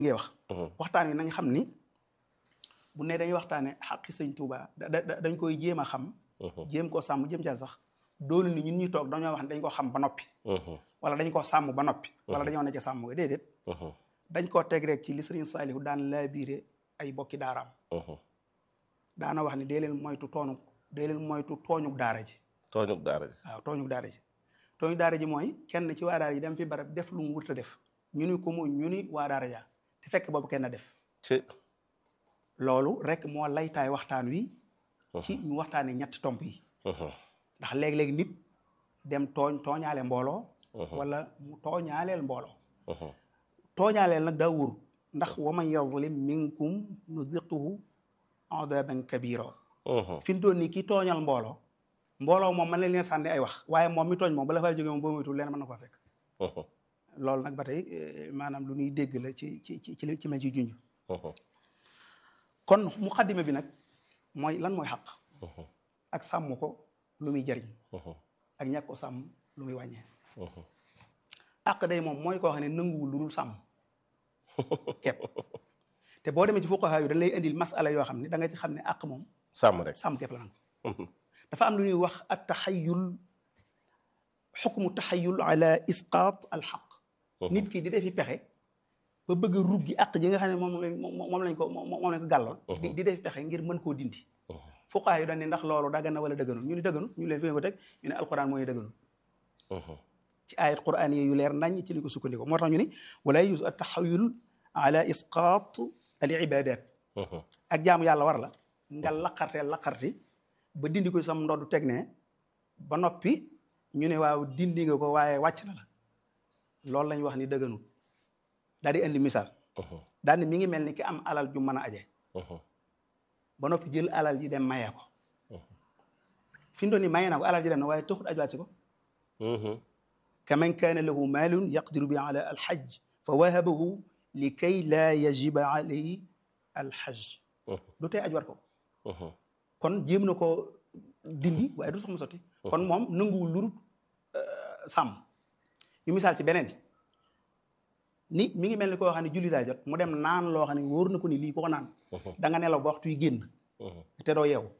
ngay wax waxtaan wi nañ xam ni bu ne dañuy waxtaane xaqi sëñ Tuuba dañ koy jéem a xam jéem koo sàmm jéem caa sax doolu ni ñun ñu toog dañoo wax ne dañ ko xam ba noppi wala dañ koo sàmm ba noppi wala dañoo ne ca sàmm nga déedéet dañ koo teg rek ci li sëriñ Saalihu daan laabiire ay bokki daaraam daana wax ni dee leen moytu toonu dee leen moytu tooñuk daara ji tooñuk daara ji waaw tooñuk daara ji tooñuk daara ji mooy kenn ci waa daara ji dem fi barab def lu mu wurta def ñu ni ko mu ñu ni waa daara ja te fekk boobu kenn def ci loolu rek moo laytaay waxtaan wi ci ñu waxtaanee ñetti tomb yi ndax léeg-léeg nit dem tooñ tooñaale mbooloo wala mu tooñaaleel mbooloo tooñaaleel nag daa wóor ndax wa man yazlim minkum nuziquhu adaban kabira fi mu toll nii kii tooñal mbooloo mbooloo moom mën na leen sànni ay wax waaye moom mi tooñ moom bala fay jógee moom boo moytuwul leen mën na ko fekk loolu nag ba tey maanaam lu ñuy dégg la ci ci ci ci ci ma ci junj kon muqaddima bi nag mooy lan mooy xaq ak sàmm ko lu muy jariñ ak ñàkk ko sàmm lu muy wàññee àq day moom mooy koo xam ne nanguwul lu dul sàmm kepp te boo demee ci fuqaha yu dañ lay indil masala yoo xam ne da nga ci xam ne àq moom sàmm rek sàmm kepp la nangu dafa am lu ñuy wax at taxayul xukmu taxayul ala isqaat al xaq nit ki di defi pexe ba bëgg a ruggi àq ji nga xam ne moom lañ moom lañ ko moom lañ ko gàlloon di di defi pexe ngir mën koo dindi fuqaha yu dañ ne ndax loolu daggan na wala dëgganul ñu ni dëgganul ñu leen fi ko teg ñu ne alquran mooy dëgganul ci ayat quran yi yu leer nañ ci li ko sukkandiko moo tax ñu ni wala yus at taxayul ala isqaat al ibadat ak jaamu yàlla war la nga laqarte laqarti ba dindi ko sam ndoddu teg ne ba noppi ñu ne waaw dindi nga ko waaye wàcc na la loolu lañ wax ni dëgganul daal di indi misaal daal ni mi ngi mel ni ki am alal ju mën a aje ba noppi jël alal ji dem mayee ko fi mu doon ni mayee na ko alal ji dem na waaye taxut aj wàcc ko kaman kaana lahu maalun yaqdiru bi ala alxaj fa wahabahu li kay laa yajiba alayhi alxaj du tey aj war ko kon jéem na ko dindi waaye du sax mu sotti kon moom nanguwul lurut sàmm ñu misaal ci beneen ni mi ngi mel ni koo xam ne julli daa jot mu dem naan loo xam ne wóor na ko ni lii ko ko naan da nga nelaw ba waxtu yi génn te doo yeewu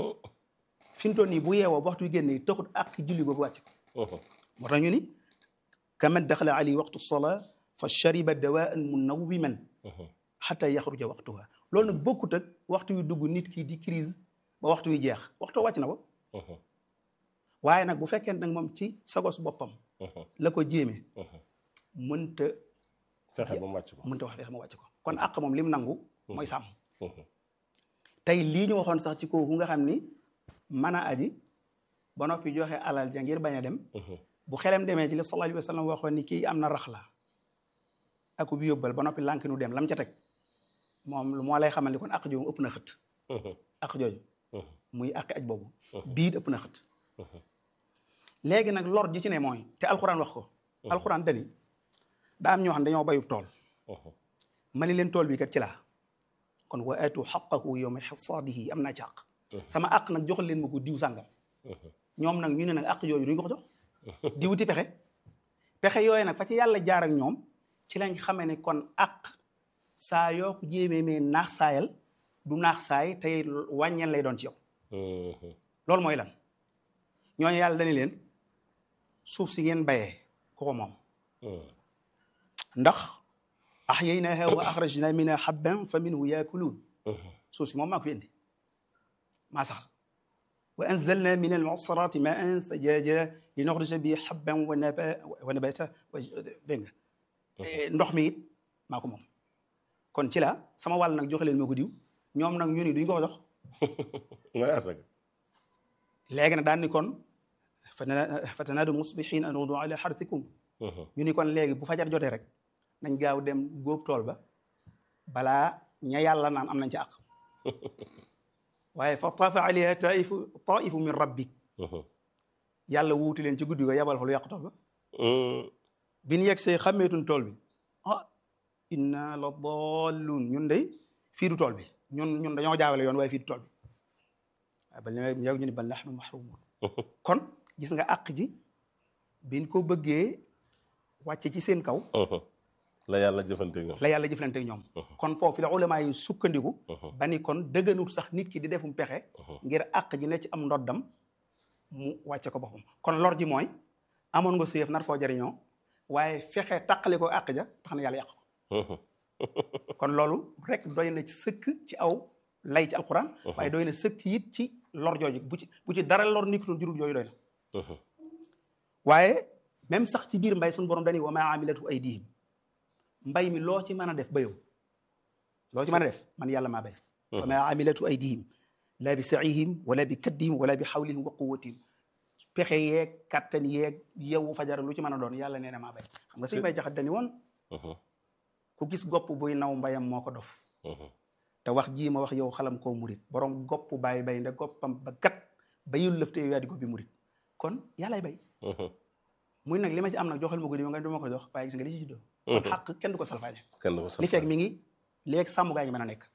fi mu toll nii bu yeewoo ba waxtu yi génn taxut ak julli boobu wàcc ko moo tax ñu ni kaman daxala ali waqtu sola fa shariba dawaan munawwiman xata yaxruja waqtuha loolu nag bokkut ak waxtu yu dugg nit ki di crise ba waxtu wi jeex waxtu wàcc na ko waaye nag bu fekkee nag moom ci sagos boppam la ko jéemee mënta fexe ba mu wàcc ko mënta wax fexe ma wàcc ko kon àq moom lim nangu mooy sàmm tey lii ñu waxoon sax ci kooku nga xam ni mën a aji ba noppi joxe alal ja ngir bañ a dem bu xelem demee ci li sallallahu alayhi wa sallam waxoon ni kii am na rax la ak bi yóbbal ba noppi lànk nu dem lam ca teg moom moo lay xamal ni kon àq jooju ëpp na xët àq jooju muy àq aj boobu biit ëpp na xët léegi nag lor ji ci ne mooy te alxuraan wax ko alxuraan dani daa am ñoo xam ne dañoo bayub tool ma ni leen tool bi kat ci laa kon wa aatu xaqahu yawma xasaadihi am naa ci àq sama àq nag joxal leen ma ko diw sàngam ñoom nag ñu ne nag àq yooyu duñ ko ko jox diwuti pexe pexe yooyu nag fa ci yàlla jaar ak ñoom ci lañ xamee ne kon àq saa yoo ko jéemee mee naax saayal du naax saay tey wàññeen lay doon ci yow loolu mooy lan ñooñu yàlla dañu leen suuf si ngeen bayee ku ko moom ndax ahyaynaha wa akhrajna minha habban fa minhu yaakuluun suuf si moom maa ko fi indi maa saxal wa anzalna min almu'sarati ma'an sajaaja li nuxrija bi habban wa naba wa nabata wa dégg nga ndox mi it maa ko moom kon ci la sama wàll nag joxe leen moo ko diw ñoom nag ñu ni duñ ko jox mooy asaka léegi nag daan ni kon fatanaadu musbihin an udu ala xartikum ñu ni kon léegi bu fajar jotee rek nañ gaaw dem góob tool ba balaa ña yàlla naan am nañ ci àq waaye fa taafa alayha taifu taifu min rabbik yàlla wuuti leen ci guddi ko yabal fa lu yàq tool ba bi ñu yegg see xàmmeetun tool bi ah inna la dallun ñun day fii du tool bi ñun ñun dañoo jaawale yoon waaye fii du tool bi waaye bal yow ñu ni bal nahnu mahrumun kon gis nga àq ji biñ ko bëggee wàcce ci seen kaw la yàlla jëfanteeg ñoom la yàlla jëflante ak ñoom kon foofu la ulama yi sukkandiku ba ni kon dëgganut sax nit ki di defum pexe ngir àq ji ne ci am ndoddam mu wàcce ko boppam kon lor ji mooy amoon nga sëyëf nar koo jariñoo waaye fexe tàqale ko àq ja tax na yàlla yàq ko kon loolu rek doy na ci sëkk ci aw lay ci alquran waaye doy na sëkk it ci lor jooju bu ci bu ci dara lor nikitoon jurul jooju doy na waaye même sax ci biir mbay suñu borom dañuy wa maa amilatu aydihim mbay mi loo ci mën a def ba yow loo ci mën a def man yàlla maa bay wa maa amilatu aydihim laa bi saihim wala bi kaddihim wala bi xawlihim wa quwatihim pexe yeeg kattan yeeg yewu fajar lu ci mën a doon yàlla nee na maa bay xam nga sëñ bay jaxat dani woon ku gis gopp buy naw mbayam moo ko dof te wax jii ma wax yow xalam koo murit borom gopp bàyyi bay nda goppam ba gat bayul lëfte yow yaa di goppi murit kon yàllay bay muy nag li ma ci am nag joxal ma ko di nga du ma ko jox waaye gis nga li ci juddoo kon xàq kenn du ko salfaañe kenn ko li fekk mi ngi léegi sàmm gaa ngi mën a nekk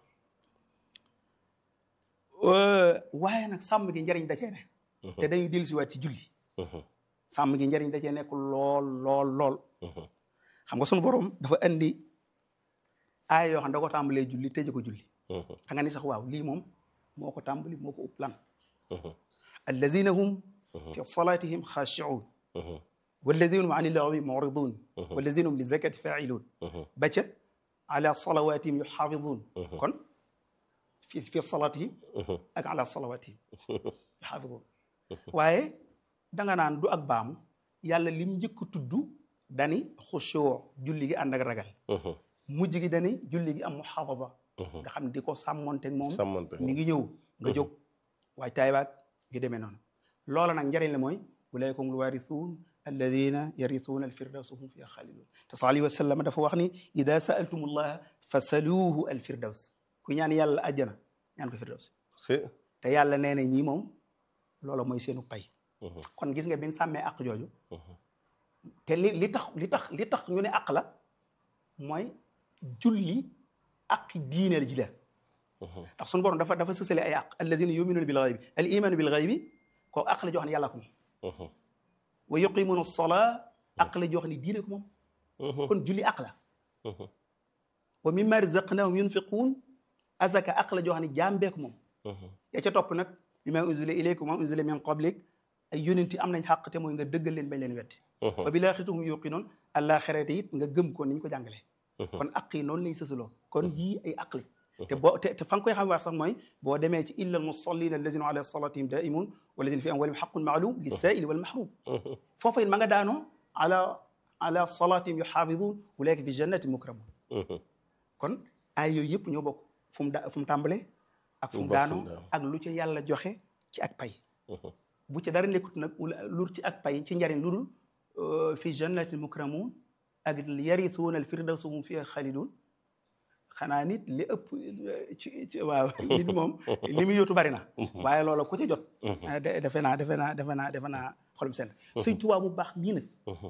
waaye nag sàmm gi njariñ da cee ne te dañuy dellusiwaat ci julli sàmm gi njariñ da cee nekk lool lool lool xam nga sunu borom dafa andi aaya yoo xam ne da ko tàmbalee julli tëje ko julli xa nga ni sax waaw lii moom moo ko tàmbali moo ko upp lan alladina hum fi salatihim xaashiun walladina hum ani lawi muridun walladina hum li zakati failun ba ca ala salawatihim yuxaafidun kon fi fi salatihim ak ala salawatihim yuxaafidun waaye danga naan du ak baamu yàlla lim njëkk tudd dani xushoo julli gi ànd ak ragal mujj gi dani julli gi am muxaafada nga xam di ko sàmmonteeg moom mi ngi ñëw nga jóg waaye taay baag yu demee noonu loola nag njëriñ la mooy ulaika hum alwarithuun alladina yarithuuna alfirdawsa hum fiha xaalidun te sal alayhi wa sallam dafa wax ni ida saaltum allaha fasaluuhu alfirdaws ku ñaan yàlla àjjana ñaan ko firdaws te yàlla nee na ñii moom loola mooy seenu pay kon gis nga bin sàmmee àq jooju te li li tax li tax li tax ñu ne àq la mooy julli àq diine ji la ndax suñu borom dafa dafa sësale ay àq allazina yuminuuna bil ghaybi al imanu bil ghaybi koo àq la joo xam ne yàlla ko moom wa yuqimuuna salaa àq la joo xam ne diine ko moom kon julli àq la wa mimma razaqnahum yunfiquun azaka àq la joo xam ne jaam bee ko moom ya ca topp nag bima unzila ilaykum wa unzila min qablik ay yonenti am nañ xàq te mooy nga dëggal leen bañ leen wetti wa bil aaxirati hum yuuqinuun àllaaxirate it nga gëm ko ni ñu ko jàngalee kon aq yi noonu lañ sësaloo kon yii ay aq la te boo te te fa nga koy xam waar sax mooy boo demee ci illa almusallina allazina ala salatihim daimun walazina fi amwalihim xaqun maalum lissaili walmahrum foofa it ma nga daanoo ala ala salatihim yuxaafidun ulaika fi jannatin mukramun kon ay yooyu yëpp ñoo bokk fu mu da fu mu tàmbalee ak fu mu daanoo ak lu ca yàlla joxe ci ak pay bu ci dara nekkut nag lur ci ak pay ci njariñ lu dul fi jannatin mukramun ak yarisuuna alfirdawsa hum fiha xaalidun xanaa nit li ëpp ci ci waaw nit moom li muy yóotu bari na waaye loola ku ci jot defe naa defe naa defe naa defe naa xolum seen sëñ Tuubaa mu baax mii nag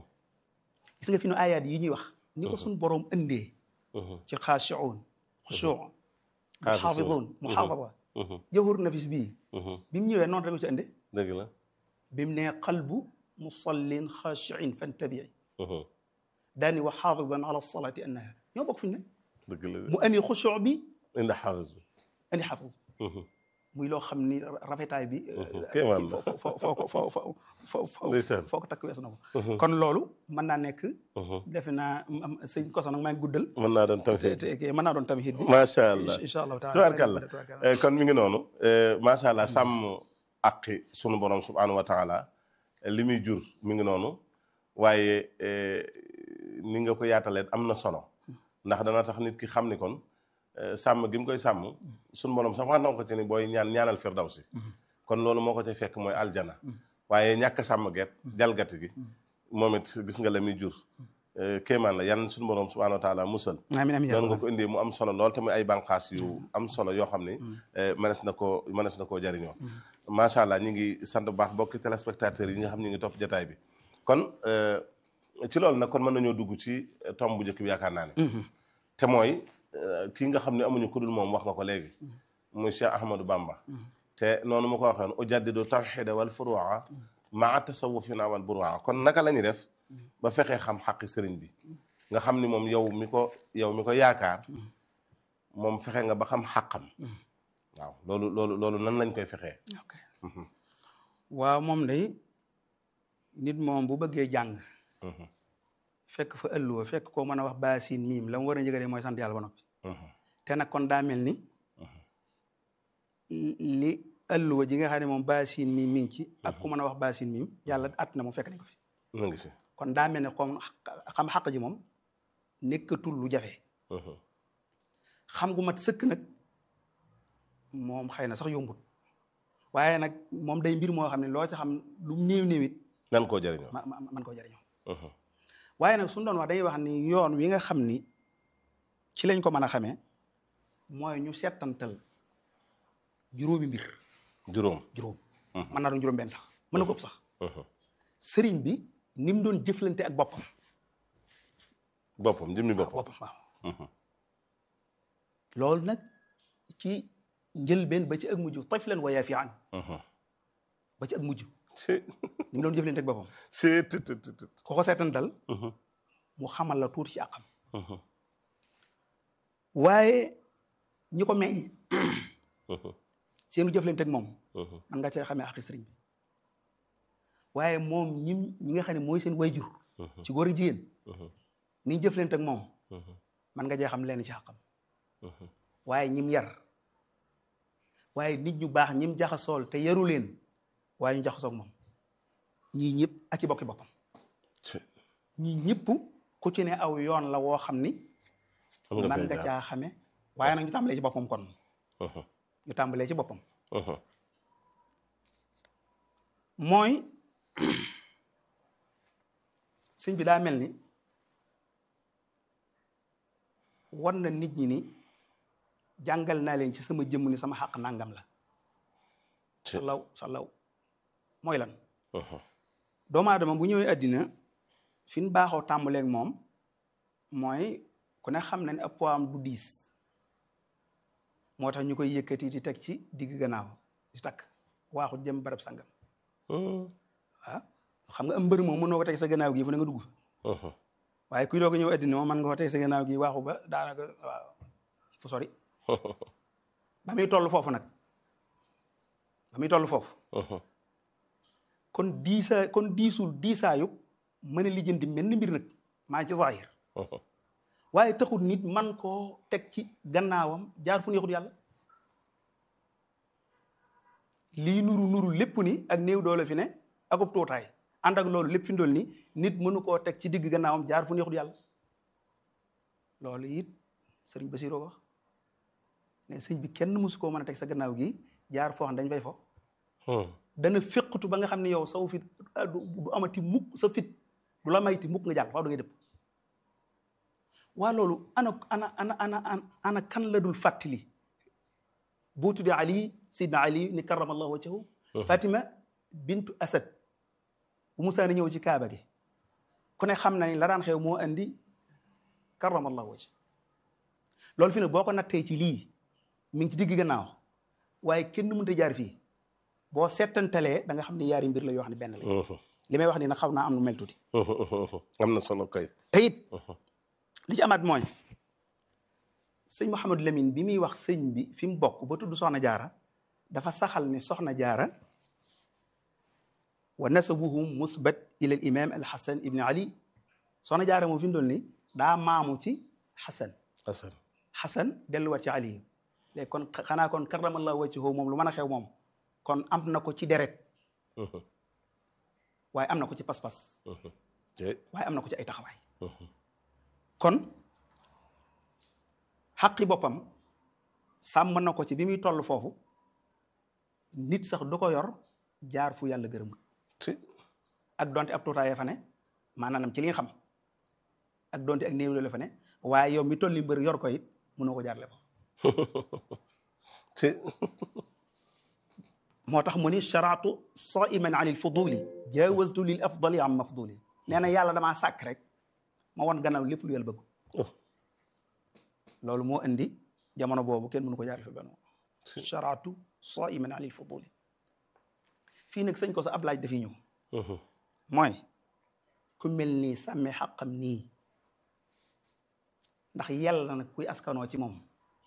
gis nga fi nu ayaat yi ñuy wax ni ko suñ boroom ëndee ci xaashiun xushuun muxaafidun muxaafada jawhur nafis bii bi mu ñëwee noonu rek ko ci ënde dëgg la bi mu nee qalbu musallin xaashiin fantabii daani wa xaafidan ala salaati annaha ñoo bokk fu ñu ne dëgg la mu andi xushuu bi indi xaafis bi andi xaafis muy loo xam ni rafetaay bi kéemaan la foo foo foo ko foo foo foo ndeysaan foo ko takk wees na ko kon loolu mën naa nekk defe naa sëñ koso nag maa ngi guddal mën naa doon te tamit te mën naa doon tamit bi macha allah incha allahu taala tubaarkàlla kon mi ngi noonu macha allah sàmm aqi sunu borom subhanahu wa taala li muy jur mi ngi noonu waaye ni nga ko yaatalee am na solo ndax dana tax nit ki xam ni kon sàmm gi mu koy sàmm sunu borom sax wax na ko ci ni booy ñaan ñaanal firdawsi kon loolu moo ko ca fekk mooy aljana waaye ñàkk sàmm geet jalgati gi moom it gis nga la muy jur kéemaan la yan sunu borom subhanahu wa taala musal amiin amiin noonu nga ko indee mu am solo lool te muy ay bànqaas yu am solo yoo xam ni mënees na koo mënees na koo jariñoo macha allah ñu ngi sant bu baax bokki téléspectateurs yi nga xam ñu ngi topp jataay bi kon ci loolu nag kon mën nañoo dugg ci tomb bu njëkk bi yaakaar naa ne te mooy kii nga xam ne amuñu ku dul moom wax nga ko léegi muy Cheikh Ahmadou Bamba te noonu ma ko waxee woon ujaddidu tawxida wal furuwa maa tasawufina wal buruwa kon naka la ñuy def ba fexee xam xaqi sëriñ bi nga xam ni moom yow mi ko yow mi ko yaakaar moom fexe nga ba xam xàqam waaw loolu loolu loolu nan lañ koy fexee ok waaw moom day nit moom bu bëggee jàng fekk fa ëlluwa fekk koo mën a wax baasin miim la mu war a njëkk mooy sant yàlla ba noppi te nag kon daa mel ni li ëlluwa ji nga xam ne moom baasin miim mi ngi ci ak ku mën a wax baasin miim yàlla at na moom fekk nañ ko fi mu ngi si kon daa mel ne comme xam xaq ji moom nekkatul lu jafe xam gu mat sëkk nag moom xëy na sax yombut waaye nag moom day mbir moo xam ne loo ci xam lu néew néewit nan koo jëriñoo ma man koo jëriñoo waaye nag suñu doon wax dañuy wax ni yoon wi nga xam ni ci lañ ko mën a xamee mooy ñu settantal juróomi mbir juróom juróom mën naa doon juróom benn sax mën na ko ëpp sax sëriñ bi ni mu doon jëflante ak boppam boppam jëmmi boppam boppam waaw loolu nag ci njëlbeen ba ci ak mujj tiflan wa yaafian ba ci ak mujj c'est ni mu doon jëflante ak boppam c'est tut tut tut ko ko seetantal mu xamal la tuuti ci àqam waaye ñi ko meññ seenu jëflante ak moom man nga cee xamee àqi sëriñ bi waaye moom ñim ñi nga xam ne mooy seen wayjur ci góor ak jigéen ni ñu jëflante ak moom man nga cee xam leen ci àqam waaye ñim yar waaye nit ñu baax ñim jaxasool te yaru leen waaye ñu jaxasoog moom ñii ñëpp ak ci bokki boppam ñii ñëpp ku ci ne aw yoon la woo xam ni xam nga man fay nga jaar caa xame waaye nag ñu tàmbalee ci boppam kon ñu tàmbalee ci boppam mooy sëñ bi daa mel ni war na nit ñi ni jàngal naa leen ci sama jëmm ni sama xaq nangam la salaw salaw mooy lan doomu aadama bu ñëwee àddina fi ñu baaxoo tàmbaleeg moom mooy ku ne xam na ne ab poids am du diis moo tax ñu koy yëkkati di teg ci digg gannaaw di takk waaxu jëm barab sangam waaw xam nga am mbër moom mënoo ko teg sa gannaaw gi fu ne nga dugg fa waaye kuy doog a ñëw àddina moom mën nga ko teg sa gannaaw gi waaxu ba daanaka waaw fu sori ba muy toll foofu nag ba muy toll foofu kon diisa kon diisul diisaayu mën a lijjanti mel ni mbir nag maa ci zahir waaye taxul nit man koo teg ci gannaawam jaar fu neexut yàlla lii nuru nuru lépp ni ak néew doole fi ne akub tuutaay ànd ak loolu lépp fi ndool ni nit mënu koo teg ci digg gannaawam jaar fu neexut yàlla loolu it sëriñ Basiroo wax ne sëñ bi kenn mësu koo mën a teg sa gannaaw gi jaar foo xam dañ fay fo dana féqatu ba nga xam ne yow saw fit du du amati mukk sa fit du la mayti mukk nga jàll faaw da ngay dëpp waa loolu ana ana ana ana ana kan la dul fàttali boo tuddee ali sidna ali ni karamallahu wajhahu fatima bintu asad bu musaa ni ñëw ci kaaba gi ku ne xam na ni la daan xew moo andi karamallahu wajh loolu fi ne boo ko nattee ci lii mi ngi ci digg gannaaw waaye kenn mënut a jaar fii boo seetantalee da nga xam ne yaari mbir la yoo xam ne benn la li may wax ni nag xaw naa am lu mel tuuti am na solo kay te it li ci amaat mooy sëñ Mouhamadou Lamine bi muy wax sëñ bi fi mu bokk ba tudd soxna jaara dafa saxal ni soxna jaara wa nasabuhu musbat ila al imam al hasan ibni ali soxna jaara moom fi mu doon ni daa maamu ci hasan Hasan hasan delluwaat ci ali léegi kon xanaa kon karamallahu wajhahu moom lu mën a xew moom kon am na ko ci deret waaye am na ko ci pas-pas te waaye am na ko ci ay taxawaay kon xaqi boppam sàmm na ko ci bi muy toll foofu nit sax du ko yor jaar fu yàlla gërëmul te ak donte ab tuutaayee fa ne maanaam ci li nga xam ak donte ak néew la fa ne waaye yow mi tolli mbër yor ko it mënoo ko jaarle foofu te moo tax mu ni sharaatu saiman an il fuduli jawastu lil afdali am mafduli nee na yàlla damaa sàkk rek ma wan gannaaw lépp lu yàlla bëgg loolu moo indi jamono boobu kenn mënu ko jaarle fi benn sharaatu saiman an il fuduli fii nag sëñ ko sa ab laaj dafiy ñëw mooy ku mel nii sàmme xaqam nii ndax yàlla nag kuy askanoo ci moom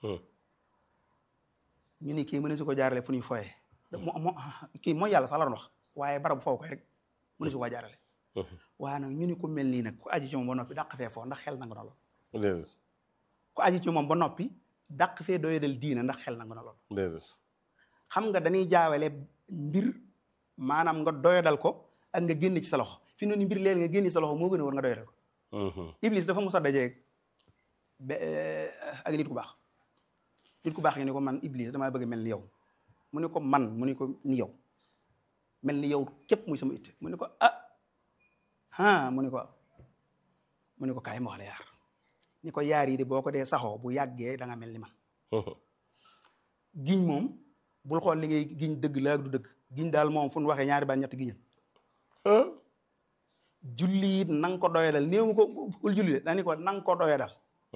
ñu ni kii mëne su ko jaarale fu ñuy foyee mo mo kii mooy yàlla sax la doon wax waaye barabu foofu koy rek mëne su ko jaarale waaye nag ñu ni ku mel nii nag ku aji ci moom ba noppi dàq fee foo ndax xel nangu na lool déedéet ku aji ci moom ba noppi dàq fee doyadal diina ndax xel nangu na lool déedéet xam nga dañuy jaawale mbir maanaam nga doyadal ko ak nga génn ci sa loxo fi noonu mbir leen nga génn ci sa loxo moo gën a war nga doyadal ko iblis dafa mos a dajeeg be ak nit ku baax nit ku baax ngi ne ko man iblis damaa bëgg mel ni yow mu ne ko man mu ne ko ni yow mel ni yow képp muy sama itte mu ne ko ah ah mu ne ko mu ne ko kaay ma wax la yaar ni ko yaar yi de boo ko dee saxoo bu yàggee da nga mel ni man giñ moom bul xool li ngay giñ dëgg la ak du dëgg giñ daal moom fu nu waxee ñaari baat ñetti giñal julli it na nga ko doyadal néew ko bul julli de dani ko na nga ko doyadal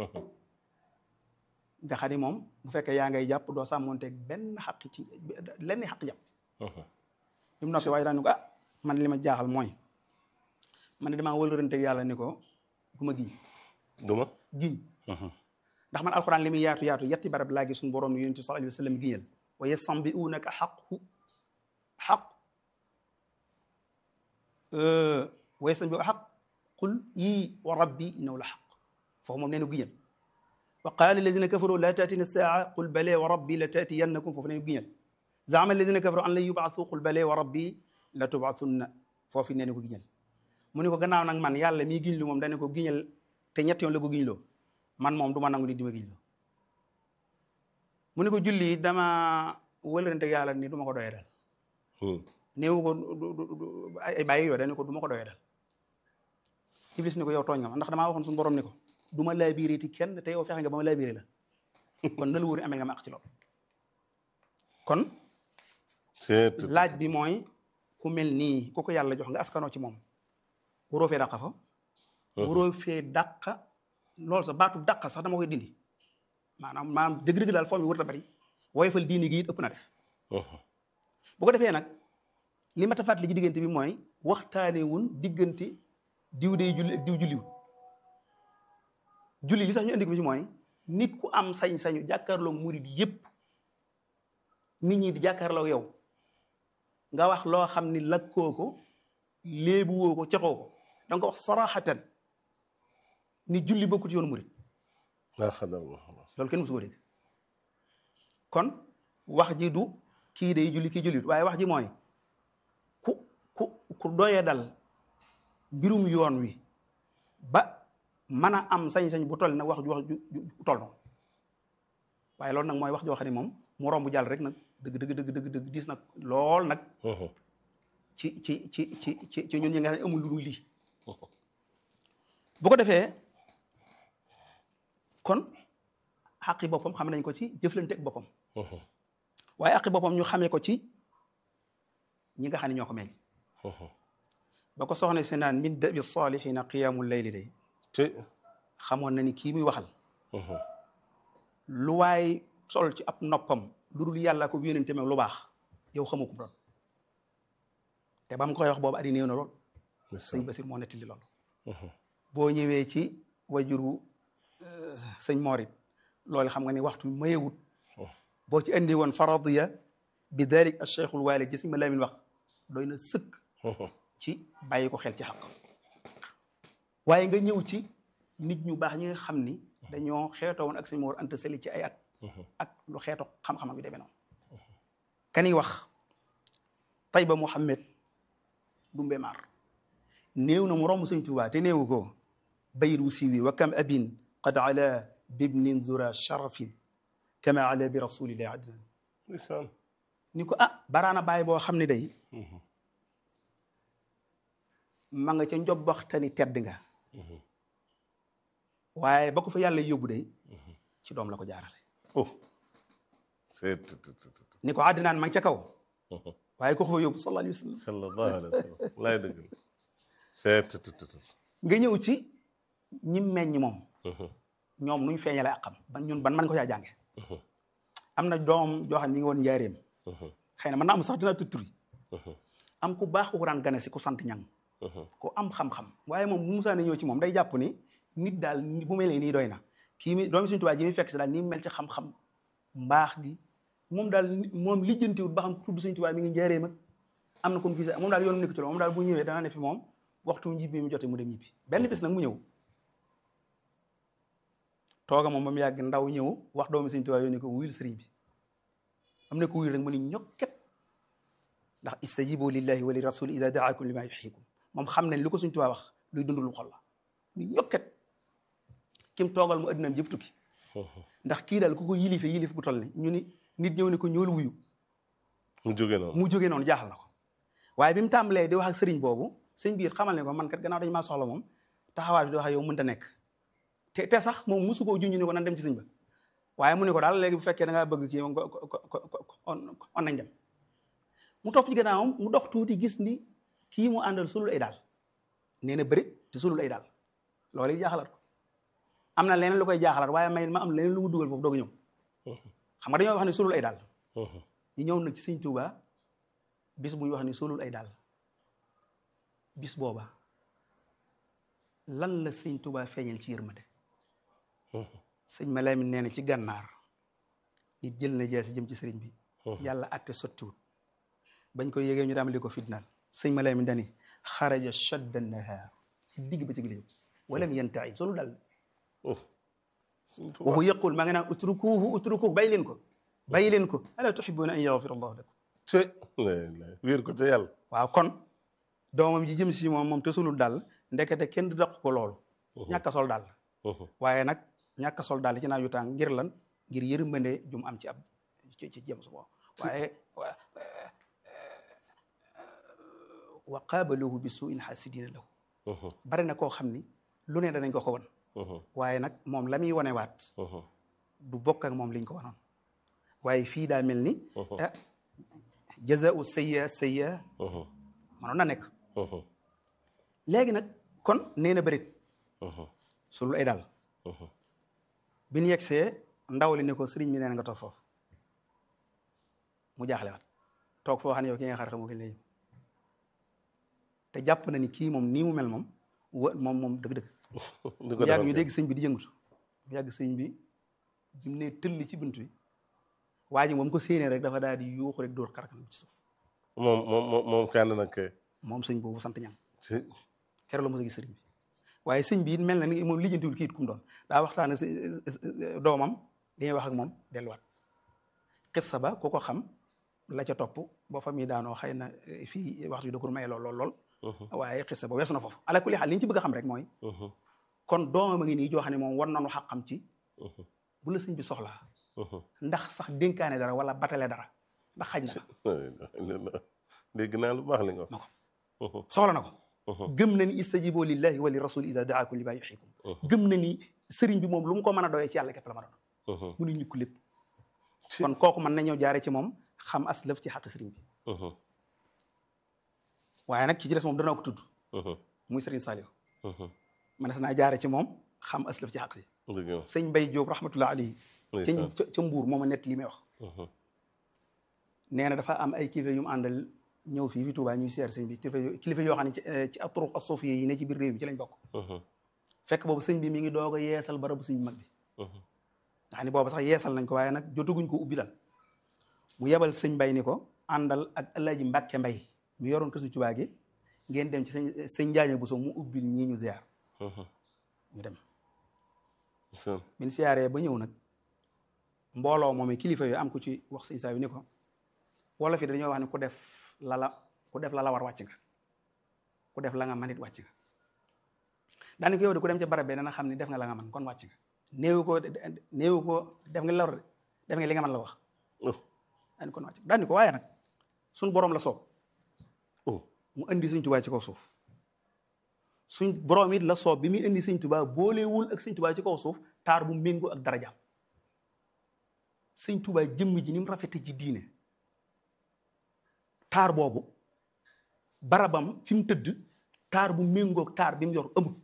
nga xam ni moom bu fekkee yaa ngay jàpp doo sàmmonteeg benn xaq ci lenn xaq jàpp bi mu noppi waaye daan ni ko ah man li ma jaaxal mooy man ne damaa wëlëranteeg yàlla ni ko du ma giñ duma giñ ndax man alxuraan li muy yaatu yaatu yetti barab laa gis suñu borom ni yonent bi sallallahu alayhi wa sallam giñal wa yastanbi'unaka xaqu xaq wa yastanbi'unaka xaq qul yii wa rabbi innahu la xaq foofu moom nee na giñal wa qaala alladina kafaru la taatina saa qul bale wa rabbi la taatiyannakum foofu nee na giñal zaama alladina kafaru an lan yubaatu qul bale wa rabbi la tubaatunna foofu nee na ko giñal mu ne ko gannaaw nag man yàlla mii giñ lu moom dane ko giñal te ñett yoon la ko giñ loo man moom du ma nangu nit di ma giñ loo mu ne ko julli dama wëlërante yàlla ni du ma ko doyee dal néewu ko ay bàyyi yoo dane ko du ma ko doyee dal iblis ni ko yow tooñ nga ma ndax damaa waxoon suñu borom ni ko du ma laabiré ti kenn te yow fexe nga ba ma laabiré la kon na la wóor amee nga ma ak ci loolu kon c'est laaj bi mooy ku mel nii ku ko yàlla jox nga askanoo ci moom waroo fee dàqa fa waroo fee dàqa loolu sax baatu dàqa sax dama koy dindi maanaam maanaam dëgg-dëgg daal foo mi warut a bari woyofal diini gi it ëpp na def bu ko defee nag li ma ta fàttali ci diggante bi mooy waxtaanee wun diggante diw day julli ak diw julliwul julli li tax ñu indi ko ci mooy nit ku am sañ-sañu jàkkaarloo murid yépp nit ñi di jàkkaarloo yow nga wax loo xam ni lakkoo ko léebu woo ko cexoo ko da nga ko wax saraxatan ni julli bokkut yoonu murid laa xadar loolu kenn musu ko dégg kon wax ji du kii day julli kii jullit waaye wax ji mooy ku ku ku doye dal mbirum yoon wi ba mën a am sañ-sañ bu toll nag wax ju wax ju ju toll noonu waaye loolu nag mooy wax joo xam ne moom mu romb jàll rek nag dëgg dëgg dëgg dëgg dëgg diis nag lool nag ci ci ci ci ci ci ñun ñi nga xam ne amul lu dul lii bu ko defee kon xaqi boppam xam nañ ko ci jëflante ak boppam waaye xaqi boppam ñu xamee ko ci ñi nga xam ne ñoo ko meññ ba ko soxna si naan min dabi salihina qiyaamul layli day te xamoon na ni kii muy waxal lu waay sol ci ab noppam lu dul yàlla ko yónente meeg lu baax yow xamu ko doon te ba mu koy wax boobu adi néew na lool sëñ Basir moo nettali loolu boo ñëwee ci wajuru sëñ Morit loolu xam nga ni waxtu mayewut boo ci andi woon faradiya bi dalik al cheikhul walid ji sëñ ma Lamin wax doy na sëkk ci bàyyi ko xel ci xaq waaye nga ñëw ci nit ñu baax ñi nga xam ni dañoo xeetoo woon ak sëñ Mor Anta Sali ci ay at ak lu xeeto xam-xam ak yu demee noonu kani wax Tayba Mouhamed Dumbe Mar néew na mu romb sëñ Tuubaa te néewu ko bayit wu siiwi wa kam abin qad ala bibnin zura sharafin kama ala bi rasulillahi adnan ndeysaan ni ko ah baraana bàyyi boo xam ne day ma nga ca njobbaxtani tedd nga waaye ba ko fa yàlla yóbbu day ci doom la ko jaarale oh c'est ni ko àddinaan ma ngi ca kaw waaye ko ko fa yóbbu sallallahu alayhi wa sallam sallallahu alayhi wa sallam laay dëgg la c'est nga ñëw ci ñi meññ moom ñoom nuñ feeñale ak xam ban ñun ban man ko caa jànge am na doom joo xam ne mi ngi woon njaareem xëy na mën naa am sax dina tutturi am ku baax ku ko daan gane si ku sant ñang ku am xam-xam waaye moom bu musaane ñëw ci moom day jàpp ni nit daal bu mel nii doy na kii mi doomi Sëñ Tuubaa ji mi fekk si daal ni mu mel ci xam-xam mbaax gi moom daal moom lijjantiwut ba xam tudd Sëñ Tuubaa mi ngi njëriñ mag am na comme fii moom daal yoonu nekk ci loolu moom daal bu ñëwee dana ne fi moom waxtu njibbi mu jotee mu dem ñibbi benn bis nag mu ñëw tooga moom ba mu yàgg ndaw ñëw wax doomi Sëñ Tuubaa yónni ko wuyul sëriñ bi am na ko wuyul rek mu ni ñokket ndax istajibu lillahi wa li rasul ida daakum lima yuxiikum moom xam nañ li ko Sëñ Tuubaa wax luy dundul xol la ni ñokket kim toogal mu addinaam jëpp tukki ndax kii daal ku ko yilife yilif gu toll ni ñu ni nit ñëw ne ko ñool wuyu mu jóge noonu mu jógee noonu jaaxal na ko waaye bi mu tàmbalee di wax ak sëriñ boobu sëñ biir xamal ne ko man kat gannaaw dañu maa soxla moom taxawaay bi di wax ak yow mënta nekk te te sax moom musu koo junj ne ko nan dem ci sëñ ba waaye mu ne ko daal léegi bu fekkee da ngaa bëgg kii moom on nañ dem mu topp ci gannaawam mu dox tuuti gis ni kii mu àndal sulul ay daal nee na bërit te sulul ay daal loolu it jaaxalaat ko am na leneen lu koy jaaxalaat waaye may ma am leneen lu mu dugal foofu doog a ñëw xam nga dañoo wax ne sulul ay daal ñu ñëw nag ci sëñ Tuuba bis bu ñu wax ne sulul ay daal bis booba lan la sëñ Tuuba feeñal ci yërmande sëñ Malamin nee na ci gànnaar nit jël na jeesi jëm ci sëriñ bi yàlla atte sottiwut bañ ko yégee ñu daam li ko fitnaal sëñ Malamin dani xaraja shadda nahaar ci digg ba ci gilé walam yantaid solu daal waxu yëqul maa ngi naan utrukuhu utrukuhu bàyyi leen ko bàyyi leen ko ala tuhibbuna an yaghfira allahu lakum te wéer ko te yàlla waaw kon doomam ji jëm si moom moom te sulul daal ndekete kenn du daq ko loolu ñàkk a sol daal waaye nag ñàkk a sol daal ci naa yu tàng ngir lan ngir yërmande jum am ci ab ci ci jëm su boobu waaye wa qaabaluhu bi suin xaasidina lahu bari na koo xam ni lu ne danañ ko ko won waaye nag moom la muy wanewaat du bokk ak moom liñ ko wanoon waaye fii daa mel ni ah jazaau sayya sayya manoon na nekk léegi nag kon nee na bërit sulul ay daal bi ñu yegsee ndaw li ne ko sëriñ bi nee na nga toog foofu mu jaaxle waat toog foo xam ne yow ki nga xar xamoo ki léegi te jàpp na ni kii moom nii mu mel moom wa moom moom dëgg-dëgg mu yàgg ñu dégg sëñ bi di yëngatu mu yàgg sëñ bi bi mu ne tëlli ci bunt bi waa ji moom ko séenee rek dafa daal di yuuxu rek dóor xarakanam ci suuf moom moom moom kenn nag moom sëñ boobu sant ñang si keroog la mos a gis sëriñ bi waaye sëñ bi it mel na ni moom lijjantiwul kii it kum doon daa waxtaan si doomam li ñuy wax ak moom delluwaat xissa ba ku ko xam la ca topp boo fa muy daanoo xëy na fii waxtu bi da ko maye lool lool lool waaye xissa ba weesu na foofu ala kulli xaal li ñu ci bëgg a xam rek mooy kon doomam a ngi nii joo xam ne moom war nañu xaqam ci bu la sëñ bi soxlaa ndax sax dénkaane dara wala batale dara ndax xaj na dégg naa lu baax li nga na ko soxla na ko gëm na ni istajibo lillahi wa li rasul ida daakum li ma yuxikum gëm na ni sëriñ bi moom lu mu ko mën a doyee ci yàlla képp la ma doon mu ni ñukk lépp kon kooku mën na ñëw jaare ci moom xam as lëf ci xaq sëriñ bi waaye nag ki ci des moom danaa ko tudd muy sëriñ Saliou man des naa jaare ci moom xam as lëf ci xaq yi sëñ Mbay Jóob rahmatullah alayhi ca ca mbuur mooma nett li may wax nee na dafa am ay kilifa yu mu àndal ñëw fii fi Tuubaa ñuy seer sëñ bi kilifa kilifa yoo xam ne ci ci aturuq as-sufiyya yi ne ci biir réew mi ci lañ bokk fekk boobu sëñ bi mi ngi doog a yeesal barabu sëñ bi mag bi nga xam ne boobu sax yeesal nañ ko waaye nag jotaguñ ko ubbi dal mu yebal sëñ Mbay ni ko àndal ak Alaaji Mbàkke Mbay mu yoroon kër sëñ Tuubaa gi ngeen dem ci sëñ sëñ Njaaña Buso mu ubbil ñii ñu ziar ñu dem bin siyaaree ba ñëw nag mbooloo moom kilifa yooyu am ku ci wax sëñ saa yu ni ko wolof yi dañoo wax ne ku def lala ku def lala war wàcc nga ku def la nga man it wàcc nga daani ko yow de ku dem ca barab bi dana xam ne def nga la nga man kon wàcc nga néewu ko néewu ko def nga la war def nga li nga man la wax daani kon wàcc daani ko waaye nag suñ boroom la soob mu indi sëñ Tuubaa ci kaw suuf suñ boroom it la soob bi muy indi sëñ Tuubaa boolewul ak sëñ Tuubaa ci kaw suuf taar bu méngoo ak darajaam sëñ Tuubaa jëmm ji ni mu rafete ci diine taar boobu barabam fi mu tëdd taar bu méngoog taar bi mu yor amul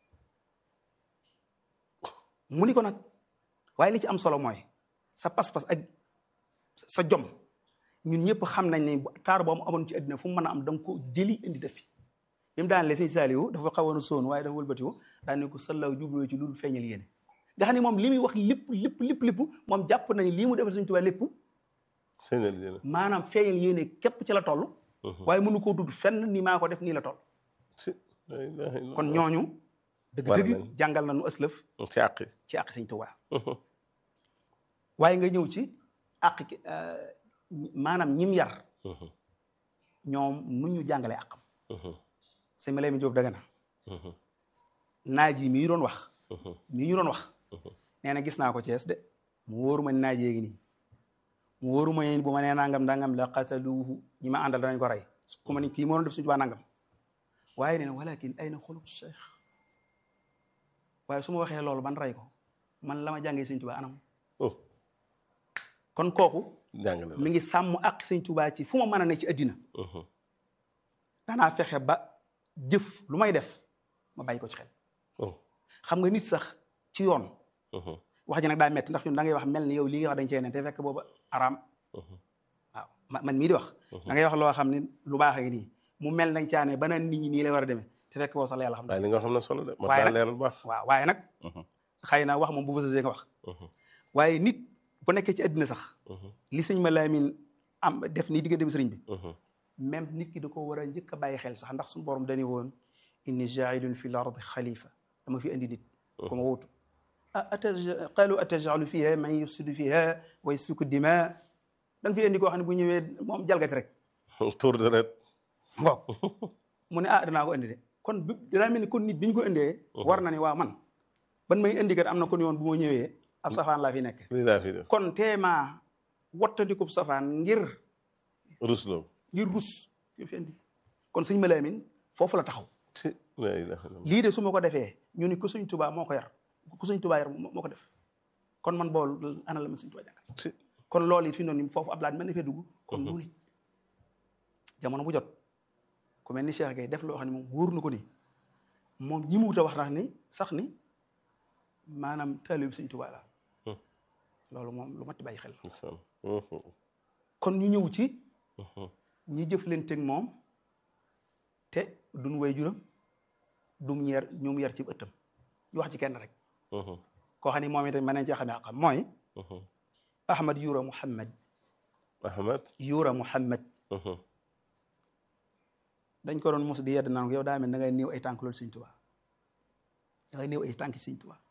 mu ni ko nag waaye li ci am solo mooy sa pas-pas ak sa jom ñun ñëpp xam nañ ne taar boobu amoon ci àddina fu mu mën a am da nga ko jëli indi def fi bi mu daan le sëñ Saaliwu dafa xawoon a soon waaye dafa wëlbatiwu daan ne ko sallaw jubloo ci loolu feeñal yéene nga xam ne moom li muy wax lépp lépp lépp lépp moom jàpp na ni lii mu defal Sëñ Tuubaa lépp sëñ la jële maanaam feeñal yéene képp ci la toll waaye mënu koo dudd fenn ni maa ko def nii la toll si la ilaha illallah. kon ñooñu War dëgg-dëgg nañ. jàngal nañu ëslëf ci àq ci àq Sëñ Tuubaa waaye nga ñëw ci àq ki maanaam ñim yar ñoom nu ñu jàngalee àqam sëñ ma lay mi Jóob daga na naaj yi mii doon wax mii ñu doon wax nee na gis naa ko Cees de mu wóoru ma ni naaj yéegi nii mu wóoru ma ni bu ma nee nangam dangam la qataluuhu ñi ma àndal danañ ko rey ku ma ni kii moo doon def Sëñ Tuubaa nangam waaye nee na walakin ay na xuluq cheikh waaye su ma waxee loolu ban rey ko man la ma jàngee Sëñ Tuubaa anam oh kon kooku jàngale la mi ngi sàmm ak Sëñ Tuubaa ci fu ma mën a ne ci addina danaa fexe ba jëf lu may def ma bàyyi ko ci xel oh xam nga nit sax ci yoon wax ji nag daa metti ndax ñun da ngay wax mel ni yow lii nga wax dañ cee ne te fekk booba araam waaw ma- man mii di wax da ngay wax loo xam ne lu baax a ngi nii mu mel nañ caane ba naan nit ñi nii lay war a demee te fekk boobu sax la yàlla xam waaye li nga xam ne solo de ma Waaye daa nag- leeral bu baax waaw waaye nag xëy na wax moom bu fasasee nga wax waaye nit bu nekkee ci àddina sax li sëñ ma laamin am def nii diggante bi sëriñ bi même nit ki da ko war a njëkk a bàyyi xel sax ndax suñu borom dañu woon inni jailun fi l ardi xalifa dama fi indi nit ku ma wuutu ah ataja qalu atajalu fiha man yufsidu fiha wa yasfiku dima da nga fi indi koo xam ne bu ñëwee moom jalgati rek tour de ret ngoog mu ne ah danaa ko indi de kon bi danaa mel ni kon nit bi ñu ko indee war na ne waaw man ban may indi kat am na kon yoon bu ma ñëwee ab safaan laa fi nekk lii laa fi def kon teemaa wattandikub safaan ngir rusloo ngir rus ki fi indi kon sëñ Malaamin foofu la taxaw si la ilaha illallah lii de su ma ko defee ñu ni ku sëñ Tuubaa moo ko yar ku sëñ Tuubaa yar moo moo ko def kon man boolu ana la ma sëñ Tuubaa jàngal si kon loolu it fi noonu ni foofu ab laaj mën na fee dugg kon noonu it jamono bu jot ku mel ni Cheikh Gueye def loo xam ne moom wóor na ko ni moom ñi mu wut a wax na ni sax ni maanaam taalibe bi sëñ Tuubaa la loolu moom lu mat di bàyyi xel ndeysaan kon ñu ñëw ci ñi jëflanteeg moom te duñ way juram dum ñeer ñu mu yar ci ëttam ñu wax ci kenn rek koo xam ne moom itam mën nañ cee xamee àqam mooy Ahmad Yura Muhammad Ahmad Yura Muhammad dañ ko doon mos di yedd naan ko yow daa mel da ngay néew ay tànk loolu Sëñ Tuubaa da ngay néew ay tànk Sëñ Tuubaa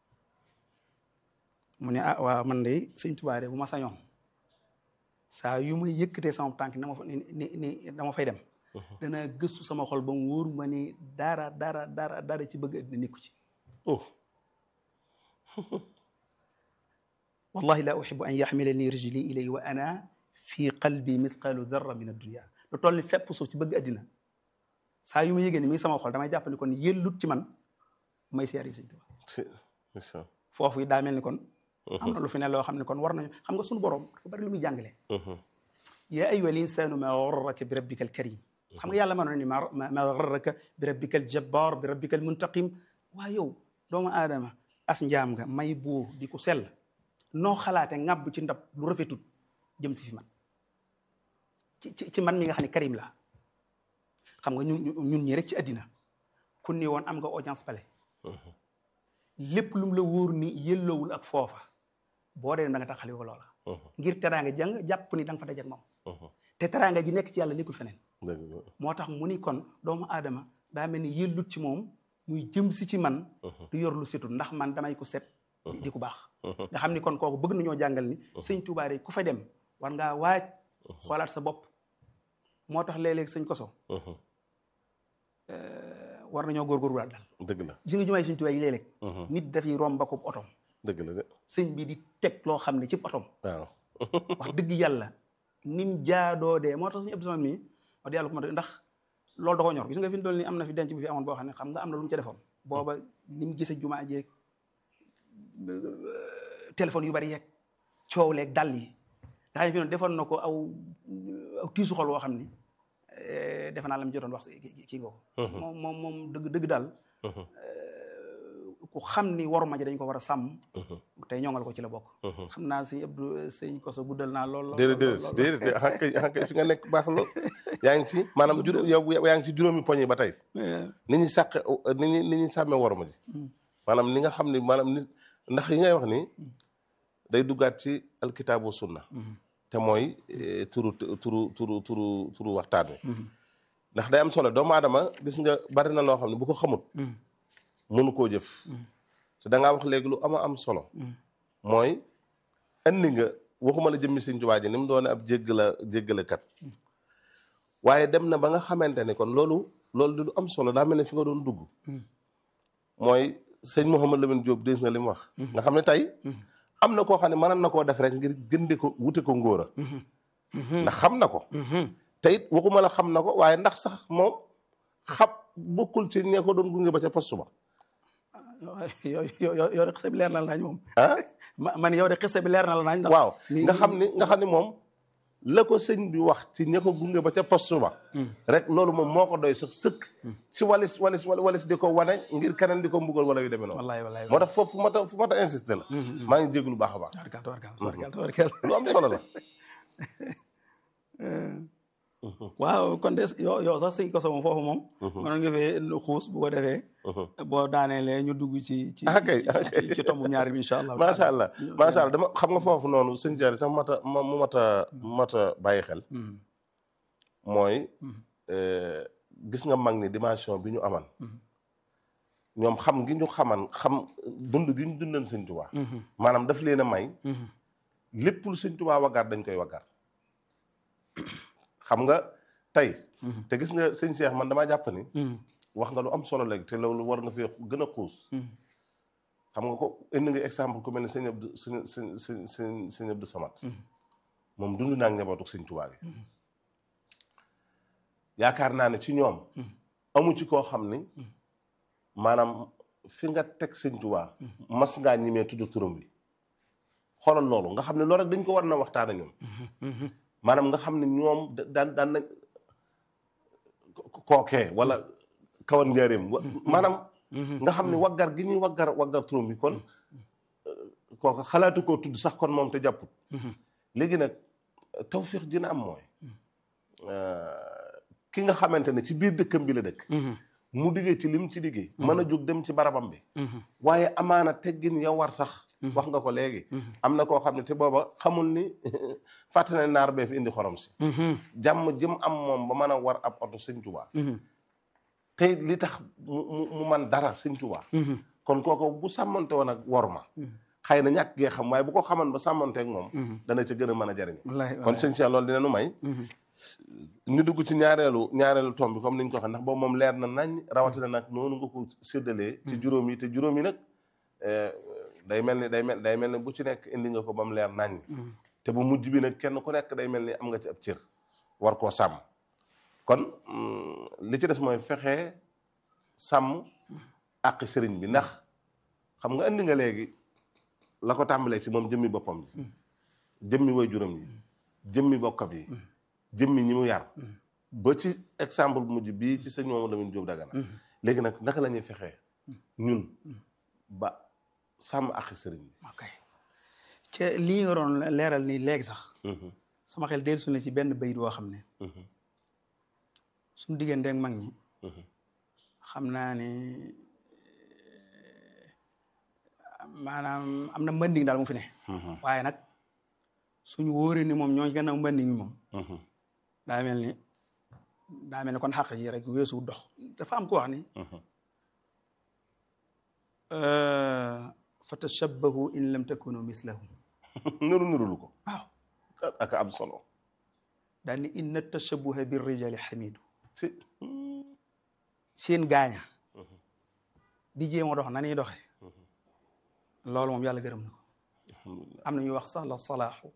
mu ne ah waaw man de Sëñ Tuubaa de bu ma sañoon saa yu may yëkkatee sama tànk na ma fa ni ni ni dama fay dem dana gëstu sama xol ba mu wóor ma ni dara dara dara dara ci bëgg àddina nekku ci oh wallahi la uhibu an yaxmilani rijli ilay wa ana fi qalbi mithqalu darra min addunia lu toll ni fépp suuf ci bëgg àddina saa yu ma yëgee ni mi sama xol damay jàpp ni kon yellut ci man may siyaari Sëñ Tuubaa si ndeysaan foofu it daa mel ni kon am na lu fi ne loo xam ne kon war nañu xam nga suñu borom dafa bari lu muy jàngale yaa ayyuha al insanu ma garraka bi rabbika al karim xam nga yàlla ma noon ni ma ma garraka bi rabbika al jabbar bi rabbika al muntaqim waa yow doomu aadama as njaam nga may buur di ko sell noo xalaate ŋàbb ci ndab lu rafetut jëm si fi man ci ci ci man mi nga xam ne karim la xam nga ñun ñun ñi rek ci àddina ku ni woon am nga audience palais lépp lu mu la wóor ni yëlloowul ak foofa boo dee da nga taxali ko loola ngir teraanga jàng jàpp ni da nga fa daje ak moom te teraanga ji nekk ci yàlla nekkul feneen dëgg la moo tax mu ni kon doomu aadama daa mel ni yëllut ci moom muy jëm si ci man du yor lu setul ndax man damay ko set di ku baax nga xam ni kon kooku bëgg nañoo jàngal ni sëñ Tuubaa de ku fa dem war ngaa waaj xoolaat sa bopp moo tax léeg-léeg sëñ koso war nañoo góorgóorlu daal dëgg la gis nga jumaay sëñ Tuubaa yi léeg-léeg nit dafay romb ko otom dëgg la de sëñ bi di teg loo xam ne ci otom waaw wax dëgg yàlla nim jaadoo dee moo tax suñu Abdou Samad mii wax dëgg yàlla ko ma ndax loolu da ko ñor gis nga fi mu toll nii am na fi denc bu fi amoon boo xam ne xam nga am na lu mu ca defoon booba ni mu gisee jumaa jeeg téléphone yu bari yeeg coow leeg dàll yi nga xam ne fi noonu defoon na ko aw aw tiisu xol woo xam ni defe naa la mu jotoon wax kii nga ko moom moom moom dëgg dëgg daal ku xam ni waru ma ji dañ ko war a sàmm tey ñongal ko ci la bokk xam naa sëñ Abdou sëñ Koso guddal naa lool déedéet déedéet déedéet xanaa kay xanaa kay fi nga nekk baax lool yaa ngi ci maanaam juróom yow yaa ngi ci juróomi poñ yi ba tey ni ñuy sàq ni ñuy ni ñuy sàmmee war ma ji maanaam ni nga xam ne maanaam nit ndax yi ngay wax ni day duggaat ci alkitaabu sunna te mooy eh, turu turu turu turu turu waxtaan wi ndax day am solo doomu aadama gis nga bari na loo xam ne bu ko xamut mënu koo jëf te da ngaa wax léegi lu ama am solo mooy andi nga waxuma la jëmmi Sëñ Tuubaa ji ni mu doone ab jéggala jéggalekat waaye dem na ba nga xamante ni kon loolu loolu di lu am solo daa mel ne fi nga doon dugg mooy sëñ Mouhamed Lamine Diop dégg nga li mu wax nga xam ne tey am na koo xam ne mënoon na koo def rek ngir gënde ko wute ko ngóora ndax xam na ko te it waxuma la xam na ko waaye ndax sax moom xam bokkul ci ñee ko doon gunge ba ca poste ba yow yow yow yow de xisa bi leer na la nañ moom ah ma man yow de xisa bi leer na la nañ ndax waaw ni- nga xam ni nga xam ni moom la ko sëñ bi wax ci ña ko gunge ba ca poste ba rek loolu moom moo ko doy sax sëkk ci walis walis walis di ko wane ngir keneen di ko mbugal wala yu demee noonu wallaay wallaay moo tax foofu fu ma ta fu ma ta insisté la maa ngi jéglu baax a baax tawarkal tawarkal tawarkal tawarkal lu am solo la waaw kon des yow yow sax sëñ koso moom foofu moom mënoon nga fee xuus bu ko defee boo daaneelee ñu dugg ci ci Ah, kay, ah, kay. ci- ci tomb ñaari bi incha allah macha allah macha allah dama xam nga foofu noonu sëñ Seer tam mat a ma mu mat a mat a bàyyi xel mooy euh, gis nga mag ni dimension bi ñu aman ñoom xam gi ñu xaman xam dund gi ñu dundan sëñ Tuubaa maanaam daf leen a may lépp lu sëñ Tuubaa waggar dañ koy waggar xam nga tey te gis nga sëñ Cheikh man damaa jàpp ni wax nga lu am solo léegi te loolu war nga fee gën a xuus xam nga ko indi nga exemple ku mel ne sëñ Abdou sëñ sëñ sëñ sëñ sëñ Abdou Samad moom dund naa ak njabootu sëñ Tuubaa gi yaakaar naa ne ci ñoom amu ci koo xam ni maanaam fi nga teg sëñ Tuubaa mas ngaa ñimee tudd turam bi xoolal loolu nga xam ne loolu rek dañ ko war na waxtaan ak ñoom maanaam nga xam ne ñoom da- daan daan nañ ko- kookee wala kawan njaareem wa- maanaam nga xam ne waggar gi ñuy waggar waggar turam bi kon kooka xalaatu koo tudd sax kon moom te jàpput léegi nag tawfiix dina am mooy ki nga xamante ne ci biir dëkkam bi la dëkk mu diggee ci lim ci diggee mën a jóg dem ci barabam bi waaye amaana teggin ya war sax wax nga ko léegi am na koo xam ne te booba xamul ni fàtte na naar bee fi indi xorom si jàmm jëm am moom ba mën a war ab oto sëñ Tuubaa te li tax mu mu mu man dara sëñ Tuubaa kon kooku bu sàmmante woon ak wor ma xëy na ñàkk gee xam waaye bu ko xaman ba sàmmante ak moom dana ca gën a mën a jariñ wallaay kon sëñ Cheikh loolu dina nu may ñu dugg ci ñaareelu ñaareelu tomb bi comme ni ñu ko waxee ndax boobu moom leer na nañ rawatina nag noonu nga ko séddalee ci juróom yi te juróom yi nag eh, day mel ni day mel day mel ni bu ci nekk indi nga ko ba mu leer nañ te bu mujj bi nag kenn ku nekk day mel ni am nga ci ab cër war koo sàmm kon mm, li ci des mooy fexe sàmm àq sëriñ bi ndax xam nga indi nga léegi la ko tàmbalee ci moom jëmmi boppam ji jëmmi way juróom yi jëmmi bokkam yi jëmmi ñi mu yar ba ci exemple bu mujj bii ci sëñ Mamadou Lamine Diop Dagana léegi nag naka la ñuy fexee ñun ba sàmm ak sëriñ bi ok ca lii nga doon leeral nii léegi sax sama xel dellusi na ci benn bayit woo xam ne suñu diggante ak mag ñi xam naa ne maanaam am na mbënding daal mu fi ne waaye nag suñu wóoree ni moom ñoo ci gannaaw mbënding mi moom daa mel ni daa mel ni kon xàq yi rek weesu dox dafa am ko wax ni fa tashabbahu in lam takunu mislahum nuru nurulu ko waaw ak am solo daal ni inna tashabbuha bir rijali xamidu si seen gaaña di jéem a dox na ñuy doxee loolu moom yàlla gërëm na ko am na ñuy wax sax la salaaxu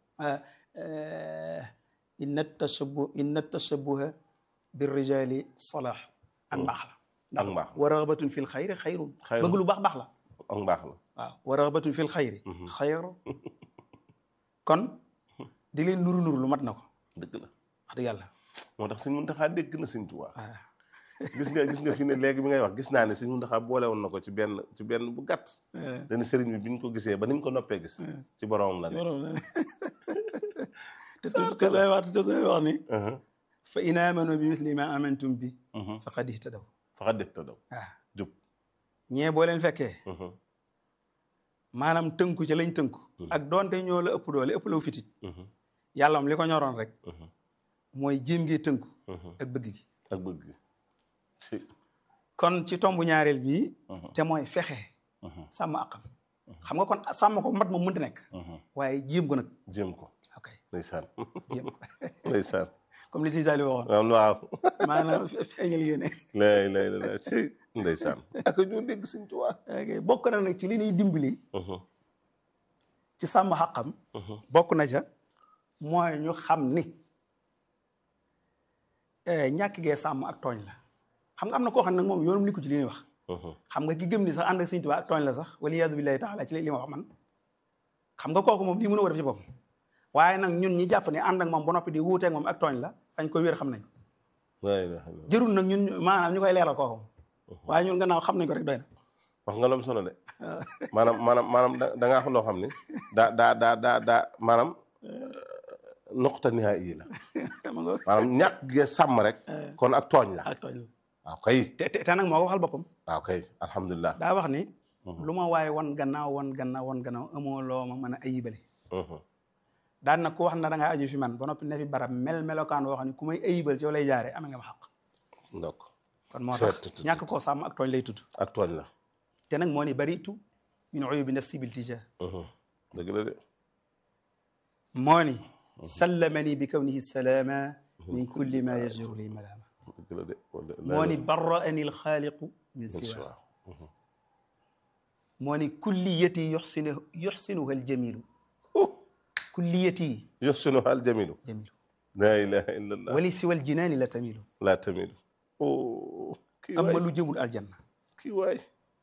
inna tashabbu inna tashabbuha bir rijali salaaxu ak mbaax la ak mbaax wa raxbatun fil xayri xayrun Xayrun. bëgg lu baax baax la ak mbaax la waaw wa raxbatun fil xayri xayru kon di leen nuru nuru lu mat na ko dëgg la wax dëgg yàlla moo tax sëñ Muntaxa dégg na sëñ Tuubaa waaw gis nga gis nga fi ne léegi bi ngay wax gis naa ne sëñ Muntaxa boole woon na ko ci benn ci benn bu gàtt dañu sëriñ bi bi ñu ko gisee ba ni ñu ko noppee gis ci boromam la ne te te lay wax te lay wax ni Mhm, fa in amanu bi misli ma amantum bi mhm. faqad ihtadaw faxa def ta daw waaw jub ñee boo leen fekkee Mhm, maanaam tënku ci lañ tënku ak doonte ñoo la ëpp doole ëpp la fitit yàlla moom li ko ñoroon rek mooy jéem ngee tënku ak bëgg gi ak bëgg gi ci kon ci tombu ñaareel bii te mooy fexe sàmm àqam xam nga kon sàmm ko mat moom mënta nekk waaye jéem ko nag jéem ko ok ndeysaan jéem ko ndeysaan comme li si Saliou waxoon waaw waaw maanaam feeñal yéene lay lay lay ci ndeysaan ak ñoo dégg Sëñ Tuubaa ok bokk na nag ci li ñuy dimbali ci sàmm xaqam bokk na ca mooy ñu xam ni ñàkk gee sàmm ak tooñ la xam nga am na koo xam ne nag moom yoonum li ko ci li ñuy wax xam nga ki gëm ni sax ànd ak Sëñ Tuubaa ak tooñ la sax wala yaasu billahi taala ci li ma wax man xam nga kooku moom lii mën a ko def ci boppam waaye nag ñun ñi jàpp ne ànd ak moom ba noppi di wuuteeg moom ak tooñ la fañ koy wér xam nañ ko laa ilaaha illallaah jërul nag ñun maanaam ñu koy leeral kooku waaye ñun gannaaw xam nañ ko rek doy na wax nga loom solo de maanaam maanaam maanaam da da ngaa xam loo xam ni daa daa daa daa daa maanaam nuqta nihaa yi la ma nga maanaam ñàkk ge sàmm rek kon ak tooñ la ak tooñ la waaw kay te te te nag moo ko waxal boppam waaw kay alhamdulilah daa wax ni lu ma waaye wan gannaaw wan gannaaw wan gannaaw amoo loo ma mën a ayibale daan na ku wax na da ngaa aju fi man ba noppi ne fi barab mel melokaan woo xam ne ku may ayibal ci yow lay jaare amee nga ma xaq donc kon moo tax ñàkk koo sàmm ak tooñ lay tudd ak tooñ la te nag moo ni baritu min uyubi nafsi bil tija dëgg la de moo ni sallamani bi kawnihi salaama min kulli ma yajru li malaama dëgg la de moo ni barraani alxaaliqu min siwa moo ni kulliyati yuxsinu yuxsinuha aljamilu kulliyati yoxsinu hal jamilu jamilu laa ilaha illa allah wali siwa aljinaani la tamilu laa tamilu oh kii amma waay lu jëmul aljanna kii waay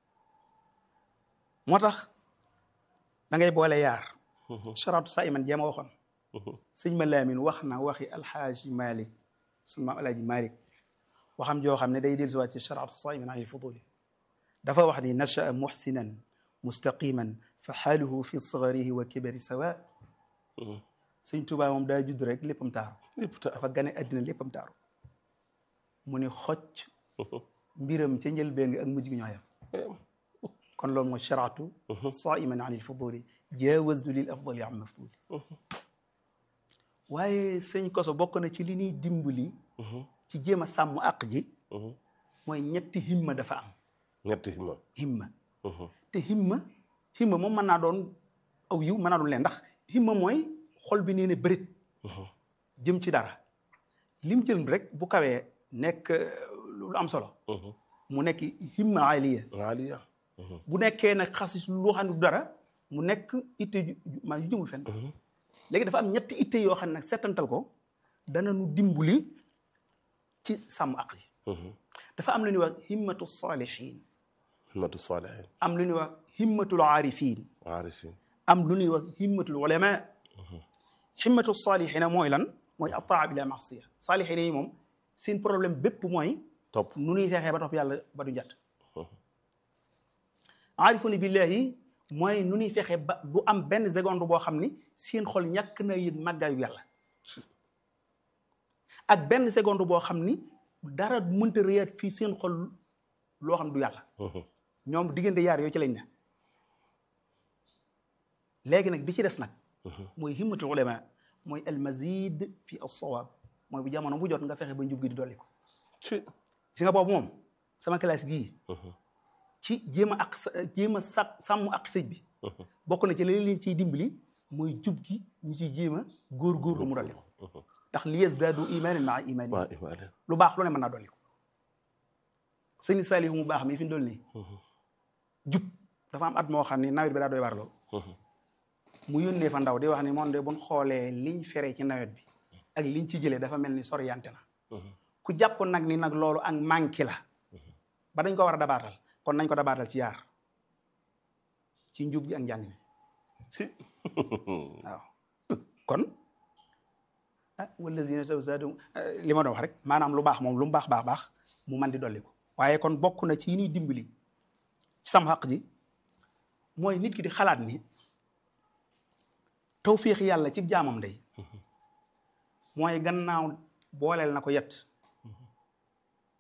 moo tax da ngay boole yaar charatu sa iman jéema waxoon sëñ ma laamin wax na waxi alxaaji malik sunu maam alaaji malik waxam joo xam ne day dellu si waat ci charatu sa iman an ilfuduli dafa wax ni nachaa muxsinan mustaqiman fa xaaluhu fi sagarihi wa kibari sawa sëñ Tuubaa moom daa judd rek léppam taaru lépp ta dafa gane àddina léppam taaru mu ni xocc mbiram ca njëlbéen gi ak mujj gi ñoo yem kon loolu mooy charatu saiman an ilfuduli jaawaztu lil afdali am mafduli waaye sëñ koso bokk na ci li ñuy dimbali ci jéem a sàmm àq ji mooy ñetti himma dafa am ñetti himma himma te himma himma moom mën naa doon aw yiw mën naa doon leen ndax himma mooy xol bi nee ne bërit jëm ci dara lim jël rek bu kawee nekk lu am solo mu nekk himma aliya aliya bu nekkee nag xasis lu xam ne du dara mu nekk itte ju maa yu jëmul fenn léegi dafa am ñetti itte yoo xam ne nag settantal ko dana nu dimbali ci sàmm aq yi dafa am lu ñuy wax himmatu saalihin himmatu saalihin am lu ñuy wax himmatul aarifin aarifin am lu ñuy wax himmatul ulama himmatu saalihina mooy lan mooy ataa bila masiya saalihina yi moom seen problème bépp mooy topp nu ñuy fexee ba topp yàlla ba du njat aarifuna billahi mooy nu ñuy fexe ba du am benn seconde boo xam ni seen xol ñàkk na yëg màggaayu yàlla ak benn seconde boo xam ni dara mënta réyaat fii seen xol loo xam du yàlla ñoom diggante yaar yooyu ci lañ ne léegi nag bi ci des nag mooy himmatul ulama mooy al mazid fi as-sawab mooy bu jamono bu jot nga fexe ba njub gi di dolli ko ci si nga boobu moom sama classe gii ci jéem a ak jéem a sa sàmm ak sëj bi bokk na ci la leen ciy dimbali mooy jub gi ñu ciy jéem a góor-góorlu mu dolli ko ndax li yazdaadu imaanan maa imaani waa imaane lu baax lu ne mën naa dolli ko sëñ Saliou mu baax mi fi mu dool nii jub dafa am at moo xam ni nawet bi daa doy waar lool mu yónnee fa ndaw di wax ni moom de buñ xoolee liñ fere ci nawet bi ak liñ ci jëlee dafa mel ni soriyante na ku jàpp nag ni nag loolu ak manqué la ba dañ ko war a dabaatal kon nañ ko dabaatal ci yaar ci njub gi ak njàng mi ci waaw kon ah wallazina taw zaadum li ma doon wax rek maanaam lu baax moom lu mu baax baax baax mu man di dolli ko waaye kon bokk na ci yi ñuy dimbali ci sam xaq ji mooy nit ki di xalaat ni tawfiix yàlla ci jaamam day mooy gannaaw booleel na ko yet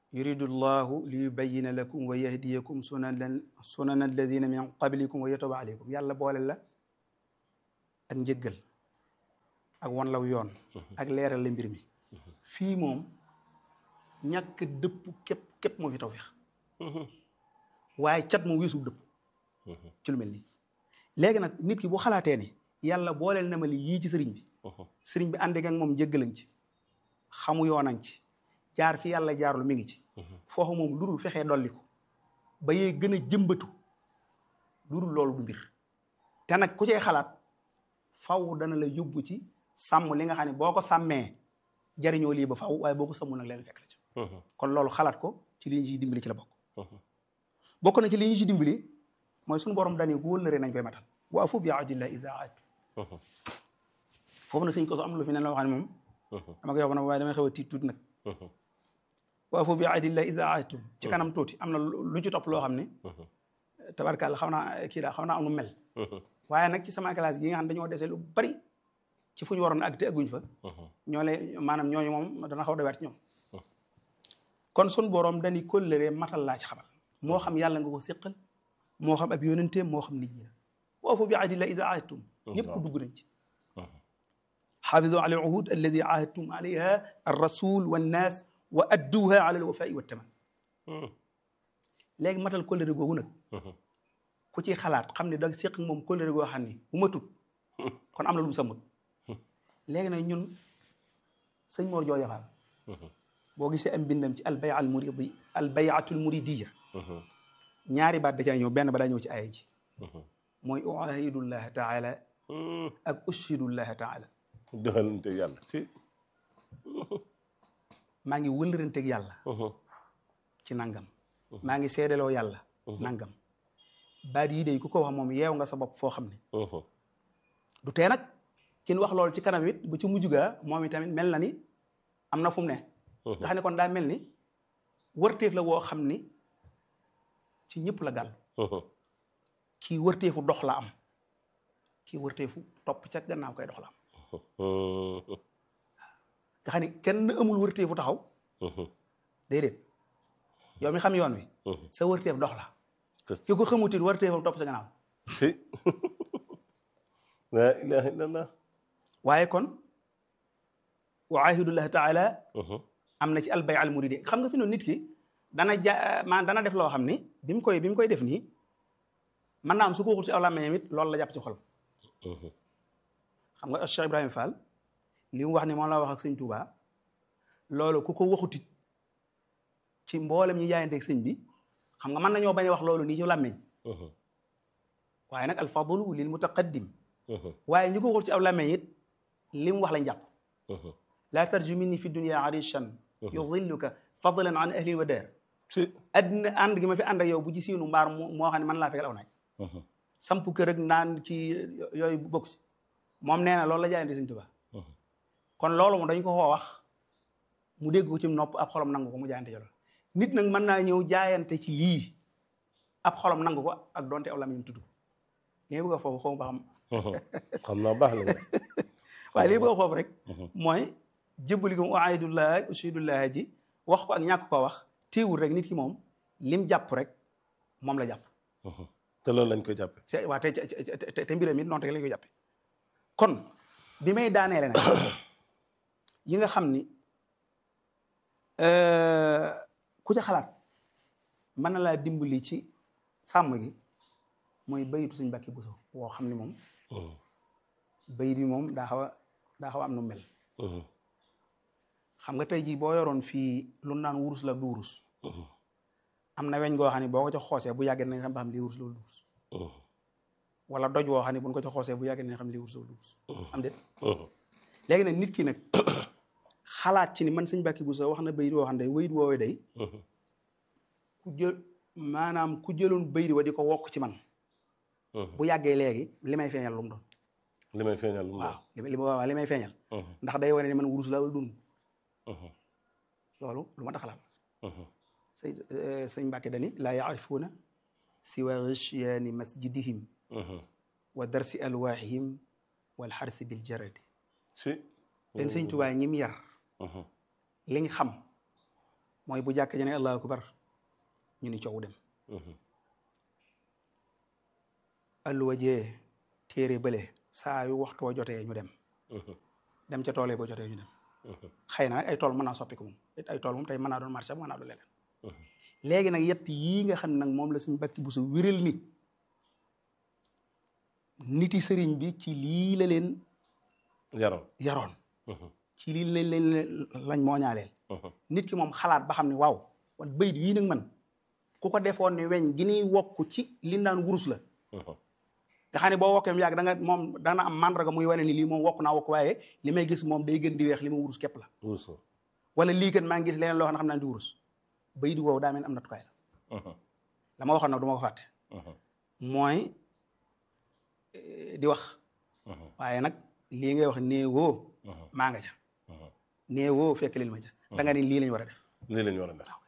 yuridu llahu li yubayina lakum wa yahdiyakum sunanan sunana alladina min qablikum wa yatuba aleykum yàlla boole la ak njëggal ak wan law yoon ak leeral la mbir mi fii moom ñàkk dëpp képp képp moo fi tawfeex waaye cat moom weesu dëpp ci lu mel nii léegi nag nit ki bu xalaatee ni yàlla booleel na ma li yii ci sëriñ bi sëriñ bi ànd ak moom njëggalañ ci xamu yoonañ ci jaar fi yàlla jaarlu mi ngi ci foofu moom lu dul fexee dolli ko ba yee gën a jëmbatu lu dul loolu du mbir te nag ku cee xalaat faw dana la yóbbu ci sàmm li nga xam ne boo ko sàmmee jariñoo lii ba faw waaye boo ko sàmmul nag leen fekk la ci kon loolu xalaat ko ci li ñu ciy dimbali ci la bokk bokk na ci li ñu ci dimbali mooy suñu borom dañu ku wëllëre nañ koy matal wa afu bi ahdillahi iza ahadtum foofu na sëñ ko so am lu fi ne la wax ne moom dama koy wax na waaye damay xew a tiit tuuti nag wa afu bi ahdillahi iza ahadtum ci kanam tuuti am na lu ci topp loo xam ne tabarkàlla xaw naa kii daa xaw naa am lu mel waaye nag ci sama classe gi nga xam dañoo dese lu bari ci fu ñu waroon ak te agguñ fa ñoo lay maanaam ñooñu moom dana xaw a dawaat ci ñoom kon sun boroom dañuy kóllëre matal laa ci xamal moo xam yàlla nga ko séqal moo xam ab yónenteem moo xam nit ñi la wa afu bi ahdillahi iza ahadtum ñëpp dugg nañ ci xaafizu ala al uhud alladi ahadtum alayha ar rasul wannaas wa adduha ala al wafai wa taman léegi matal kóllëre googu nag ku ci xalaat xam ne da séq moom kóllëre goo xam ne bu matut kon am na lu mu sàmmut léegi nag ñun sëñ Mor Jooja Faal boo gisee am bindam ci albay al muridi albayatul muridiya ñaari baat da caa ñëw benn ba daa ñëw ci aaya ji mooy uahidullah taala ak ushhidullah taala doxalante yàlla si maa ngi wëllëranteeg yàlla ci nangam maa ngi seedeloo yàlla nangam baat yi day ku ko wax moom yeew nga sa bopp foo xam ne du tee nag kin wax loolu ci kanam it bu ci mujj gaa moom itamit mel na ni am na fu mu ne nga xam ne kon daa mel ni wërteef la woo xam ni ci ñëpp la gàll kii wërteefu dox la am kii wërteefu topp ca gannaaw koy dox la am nga xam ne kenn amul wërteefu taxaw déedéet yow mi xam yoon wi sa wërteef dox la ki ko xamutit wërteefam topp sa gannaaw si la ilaha illallah waaye kon wa ahidullahi taala am na ci albay al muridi xam nga fi noonu nit ki dana ja maan dana def loo xam ni bi mu koy bi mu koy def nii mën naa am su ko waxul ci aw làmmiñam it loolu la jàpp ci xol xam nga Cheikh Ibrahima Fall li mu wax ni moom la wax ak sëñ Touba loolu ku ko waxutit ci mboolem ñi jaayanteeg sëñ bi xam nga mën nañoo bañ a wax loolu nii ci làmmiñ waaye nag alfadlu lil mutaqaddim waaye ñi ko waxul ci aw làmmiñ it li mu wax lañ jàpp laa tarju minni fi dunia arishan yudilluka fadlan an ahli wa daar si addina ànd gi ma fi ànd ak yow bu ci siinu mbaar moo xam ne man laa fekkal aw naaj samp kër ak naan ci yooyu bokk si moom nee na loolu la jaayante Sëñ Tuubaa kon loolu moom dañ ko koo wax mu dégg ko ci nopp ab xolam nangu ko mu jaayante ci loolu nit nag mën naa ñëw jaayante ci lii ab xolam nangu ko ak donte aw lamiñam tudd ko lii bëgg a foofu xaw ma ba xam xam naa baax la waaye lii bëgg a foofu rek mooy jébbali ko uaidullah ushidullah ji wax ko ak ñàkk ko wax téewul rek nit ki moom lim jàpp rek moom la jàpp te loolu lañ koy jàppe c'est waa te te te mbiram it noonu rek lañ koy jàppe kon bi may daaneele nag yi nga xam ni ku ca xalaat mën na laa dimbali ci sàmm gi mooy bayitu suñ Mbàkke Buso woo xam ni moom bayit bi moom daa xaw a daa xaw a am nu mel xam nga tey jii boo yoroon fii lu naan wurus la du wurus am na weñ goo xam ne boo ko ca xoosee bu yàggee nañ xam ba xam lii wurus loolu du wurus wala doj woo xam ne buñ ko ca xoosee bu yàggee nañ xam lii wurus loolu du wurus am déet léegi nag nit ki nag xalaat ci ni man sëñ Mbàkke Buso wax na bayit woo xam ne wayit woowee day ku jël maanaam ku jëloon bayit wa di ko wokk ci man bu yàggee léegi li may feeñal lu mu doon li may feeñal lu mu waaw li waaw li may feeñal ndax day wane ne man wurus la wala dund loolu lu ma taxalaat sëñ sëñ Mbàkke dani laa yaarifuuna siwa ghishyaani masjidihim wa darsi alwaahihim wal xarsi bil jaradi si leen sëñ Tuubaa ñi mu yar liñ xam mooy bu jàkk ji ne allahu akbar ñu ni coow dem alluwa jee téere bële saa yu waxtu wa jotee ñu dem dem ca tool yi boo jotee ñu dem xëy na ay tool mën naa soppiku moom ay tool moom tey mën naa doon marché mën naa doon leneen léegi nag yett yii nga xam ne nag moom la suñu bakki bu su wéral ni niti sëriñ bi ci lii la leen yaroon yaroon ci lii lañ leen lañ moo ñaaleel nit ki moom xalaat ba xam ne waaw wan bayit yii nag man ku ko defoon ne weñ gi niy wokk ci li naan wurus la nga xam ne boo wokkee mu yàgg da nga moom dana am mandarga muy wane ni lii moom wokk naa wokk waaye li may gis moom day gën di weex li ma wurus képp la wurus wala lii kat maa ngi gis leneen loo xam ne xam naa di wurus bay di woowu daa mel am natukaay la la ma waxoon nag du ma ko fàtte mooy di wax waaye nag lii ngay wax néewoo maa nga ca néewoo fekk lil ma ca da nga ni lii lañ war a def lii lañ war a def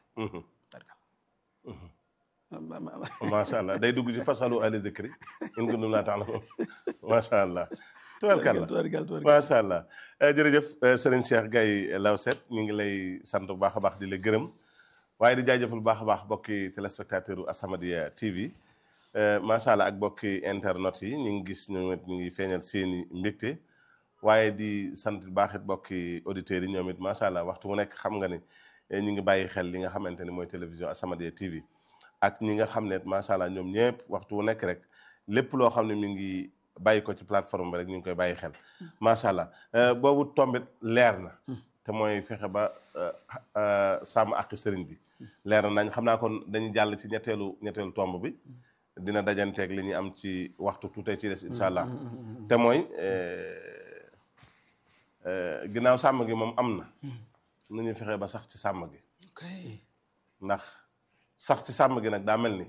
macha allah day dugg ci fasalu ahli dikri in kuntum laa ta'lamuun macha allah tubarkalla macha allah jërëjëf Serigne Cheikh Gaye Lawset ñu ngi lay sant bu baax a baax di la gërëm waaye di jaajëfal bu baax a baax bokki téléspectateur u As-Samadiyya TV macha allah ak bokki internet yi ñu ngi gis ñoom it ñu ngi feeñal seeni mbégte waaye di sant bu baax it bokki auditeurs yi ñoom it macha allah waxtu mu nekk xam nga ni ñu ngi bàyyi xel li nga xamante ni mooy télévision As-Samadiyya TV ak ñi nga xam ne macha allah ñoom ñëpp waxtu wu nekk rek lépp loo xam ne mi ngi bàyyi ko ci plateforme bi rek ñu ngi koy bàyyi xel macha allah boobu tombit leer na te mooy fexe ba sàmm ak sëriñ bi leer na nañ xam naa kon dañuy jàll ci ñetteelu ñetteelu tomb bi dina dajanteeg li ñuy am ci waxtu tuutee ci des incha allah te mooy ginnaaw sàmm gi moom am na nu ñuy fexe ba sax ci sàmm gi ndax sax ci sàmm gi nag daa mel ni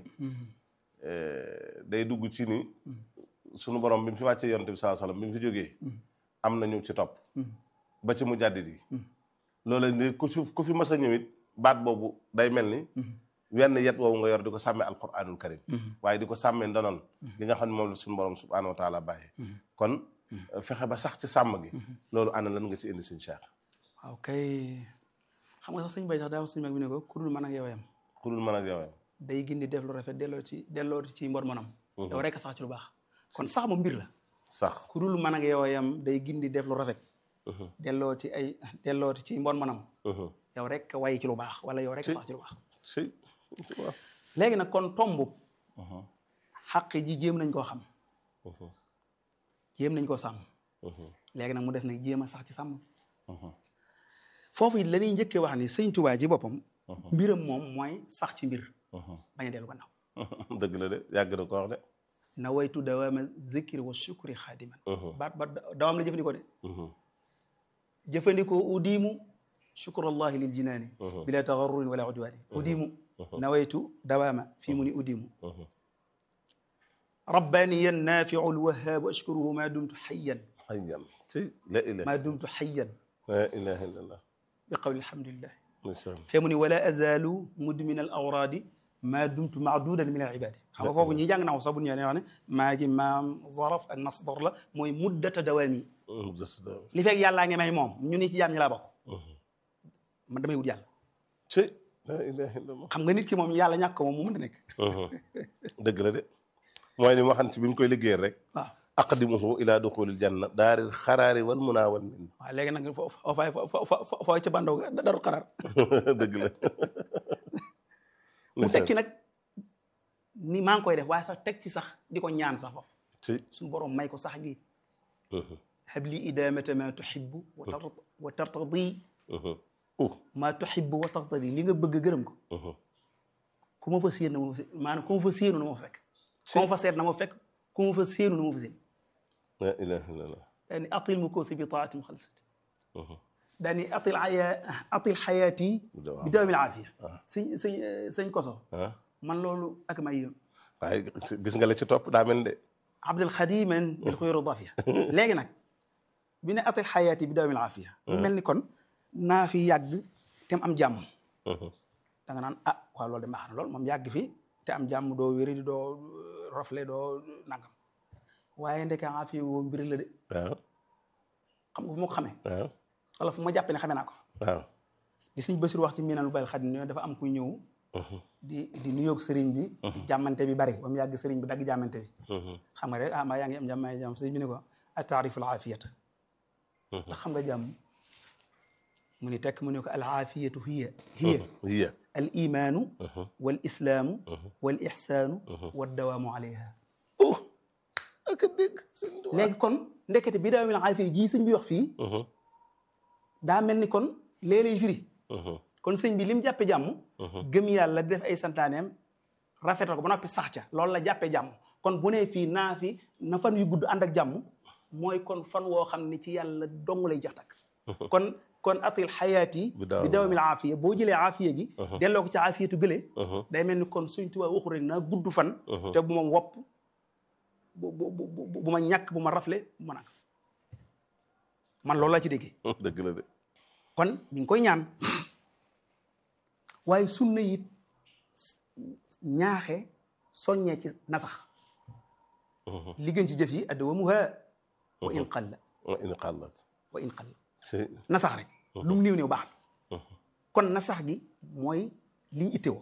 day dugg ci ni sunu borom bi mu fi wàccee yonte bi sallallahu alayhi wasallam bi mu fi jógee am na ñu ci topp ba ci mu jàddit yi loolu ni ku fi ku fi mës a ñëwit baat boobu day mel ni wenn yet woowu nga yor di ko sàmmee alquranul karim waaye di ko sàmmee ndonoon li nga xam ne moom la suñu borom subhanahu wa taala bàyyee kon fexe ba sax ci sàmm gi loolu ana lan nga ci indi sëñ Cheikh waaw kay xam nga sax sëñ bay sax daa wax sëñ mag bi ne ko kurul mën ak yow yam ku dul mën ak yow day gindi def lu rafet delloo ci delloo ci mbor monam yow rek sax ci lu baax kon sax moom mbir la sax ku dul mën ak yow yam day gindi def lu rafet delloo ci ay delloo ci mbor monam yow rek way ci lu baax wala yow rek sax ci lu baax si léegi nag kon tomb xaq ji jéem nañ koo xam jéem nañ koo sàmm léegi nag mu des nag jéem a sax ci sàmm foofu it la ñuy njëkkee wax ni sëñ Tuubaa ci boppam mbiram moom mooy sax ci mbir bañ a dellu gannaaw dëgg la de yàgg na ko wax de na waytu dawaama zikri wa shukri xaadiman baat baat dawaam la jëfandikoo de jëfandikoo udiimu shukrullahi lil jinaani bila tagarrurin wala udwaani udiimu na waytu dawaama fii mu ni udiimu rabbaniyan naafiu lwahaabu ashkuruhu ma dumtu xayyan xayyan si la ilaha ma dumtu xayyan la ilaha illallah bi qawli alhamdulillah ndeysaan fee mu ni wala azalu mudmin al awraadi maa dumtu maadudan min al ibaadi xam nga foofu ñi jàng naa ko sax bu ñu ñëwee wax ne maa gi maam zaraf ak masdar la mooy muddata dawaami li fekk yàllaa ngi may moom ñu ni ci jaam ñi laa bokk man damay wut yàlla si la ilaha illallah xam nga nit ki moom yàlla ñàkk moom mu mën a nekk dëgg la de mooy li ma xam ci bi mu koy liggéeyal rek waaw aqdimuhu ila duxulil janna daaril xaraari wal munaa wal min waaw léegi nag foo foo fay foo foo ca bandaw ga daru xaraar dëgg la mu teg ci nag ni maa ngi koy def waaye sax teg ci sax di ko ñaan sax foofu si suñu borom may ko sax gi habli idamata ma tuhibbu wa tar wa tartadi uh ma tuhibbu wa tartadi li nga bëgg gërëm ko ku ma fa séen na ma fa maanaam ku ma fa séenu na ma fa fekk ku ma fa seet na ma fa fekk ku ma fa séenu na ma fa séen la ilaha illallah daani atil mu koosi bi taatim xalsat daani atil aya atil xayaati bi dawamil aafiya sëñ sëñ sëñ koso ah man loolu ak may yëm waaye gis nga la ci topp daa mel de abdul xadiman bil xuyur dafiya léegi nag bi ne atil xayaati bi dawamil aafiya mu mel ni kon naa fi yàgg te am jàmm da nga naan ah waaw loolu de baax na lool moom yàgg fi te am jàmm doo wéri doo rafle doo nangam waaye ndeke aafiya woo mbir la de waaw xam nga fu ma ko xamee waaw wala fu ma jàppee ne xamee naa ko fa waaw di sëñ Basiru wax ci miinal bayal xadim ne dafa am ku ñëw di di nuyoog sëriñ bi jàmmante bi bari ba mu yàgg sëriñ bi dagg jàmmante bi xam nga rek ah maa yaa ngi am jàmm maa ngi jàmm sëriñ bi ne ko a taarifu al aafiyata ndax xam nga jàmm mu ni tekk mu ne ko al aafiyatu hiya hiya hiya al imaanu wal islaamu wal ixsaanu wa dawaamu alayha oh ak a dégg sëñ Tuubaa léegi kon ndekete bi daawamil aafiya jii sëñ bi wax fii daa mel ni kon léeg-léeg firi kon sëñ bi lim jàppe jàmm gëm yàlla di def ay santaaneem rafetal ko ba noppi sax ca loolu la jàppee jàmm kon bu nee fii naa fi na fan yu gudd ànd ak jàmm mooy kon fan woo xam ne ci yàlla dong lay jax takk kon kon atil xayaat yi Bi daaw- bi dawamil aafiya boo jëlee aafiya gi delloo ko ci aafiyatu gële day mel ni kon suñ tubaab waxu rek naa gudd fan te bu ma wopp bu bu bu bu bu ma ñàkk bu ma rafle bu ma nag man loolu laa ci déggee dëgg la de kon mi ngi koy ñaan waaye sunna it ñaaxe soññee ci nasax li gën ci jëf yi addawamuha wa in qalla wa in qallat wa in qalla si nasax rek lu mu néew néew baax na kon nasax gi mooy liñ ittewoo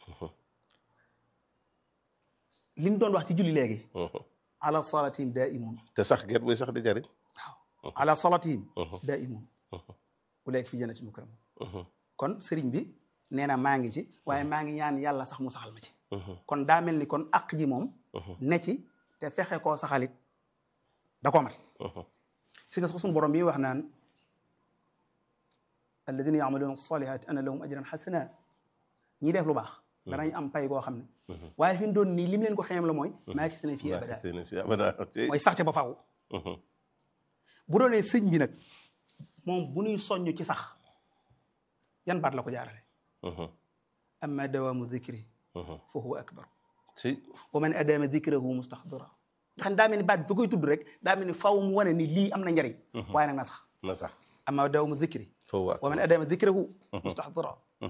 liñ doon wax ci julli léegi ala salatihim daimun te sax get buy sax di jariñ waaw ala salatihim daimun ulaika fi jannatin mukramun kon sëriñ bi nee na maa ngi ci waaye maa ngi ñaan yàlla sax mu saxal ma ci kon daa mel ni kon àq ji moom ne ci te fexe koo saxalit da koo mat si nga sax suñu borom bi wax naan alladina yamaluuna salihaati ana lahum ajran xasana ñi def lu baax danañ am pay goo xam ne waaye fi mu doon nii lim leen ko xeem la mooy maa gis ne fii abada seen fi abada ci mooy sax ca ba faaw bu doonee sëñ bi nag moom bu ñuy soññ ci sax yan baat la ko jaarale amma dawaamu dikri fa huwa akbar si wa man adama dikrahu mustaxdira nga xam ne daa mel ni baat bi fa koy tudd rek daa mel ni faw mu wane ni lii am na njariñ waaye nag na sax na sax amma dawaamu dikri foofu waa wa man adama dikrahu mustaxdira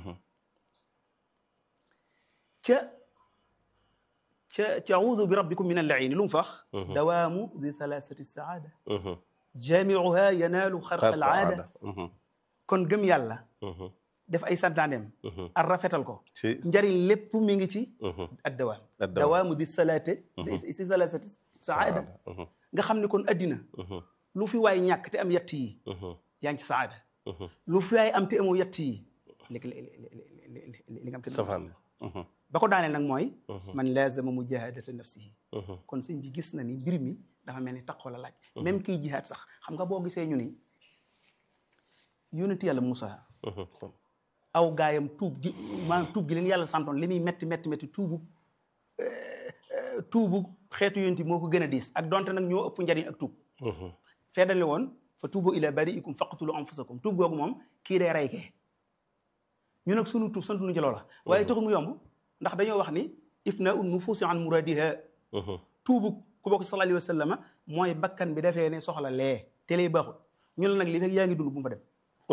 ca ca ca audu bi rabbikum min allain lu mu fax dawaamu di thalathati saada jaamiuha yanaalu xarqa al aada kon gëm yàlla def ay santaaneem ar rafetal ko si njariñ lépp mi ngi ci ad dawaam Ad-dawaam. dawaamu di salaate si salasati saada nga xam ne kon addina lu fi waay ñàkk te am yett yi yaa ngi ci saada lu fi waay am te amoo yett yi li li li li nga am kenn safaan ba ko daaneel nag mooy man laazama mujahadata nafsihi kon sëñ bi gis na ni mbir mi dafa mel ni taqoo la laaj même kiy jihaad sax xam nga boo gisee ñu ni yónent yàlla Moussa aw gaayam tuub gi maanaam tuub gi leen yàlla santoon li muy metti metti metti tuubu tuubu xeetu yonent moo ko gën a diis ak donte nag ñoo ëpp njariñ ak tuub feddali woon fa tuubu ila bariikum faqtulu anfusakum tuub googu moom kii dee rey kee ñu nag sunu tuub sant nu ci loola waaye taxul mu yomb ndax dañoo wax ni ifna un nufuusi an muradiha tuubu ku bokk sallallahu alayhi wa sallama mooy bakkan bi defee ne soxla lee te lay baaxul ñu la nag li fekk yaa ngi dund bu mu fa dem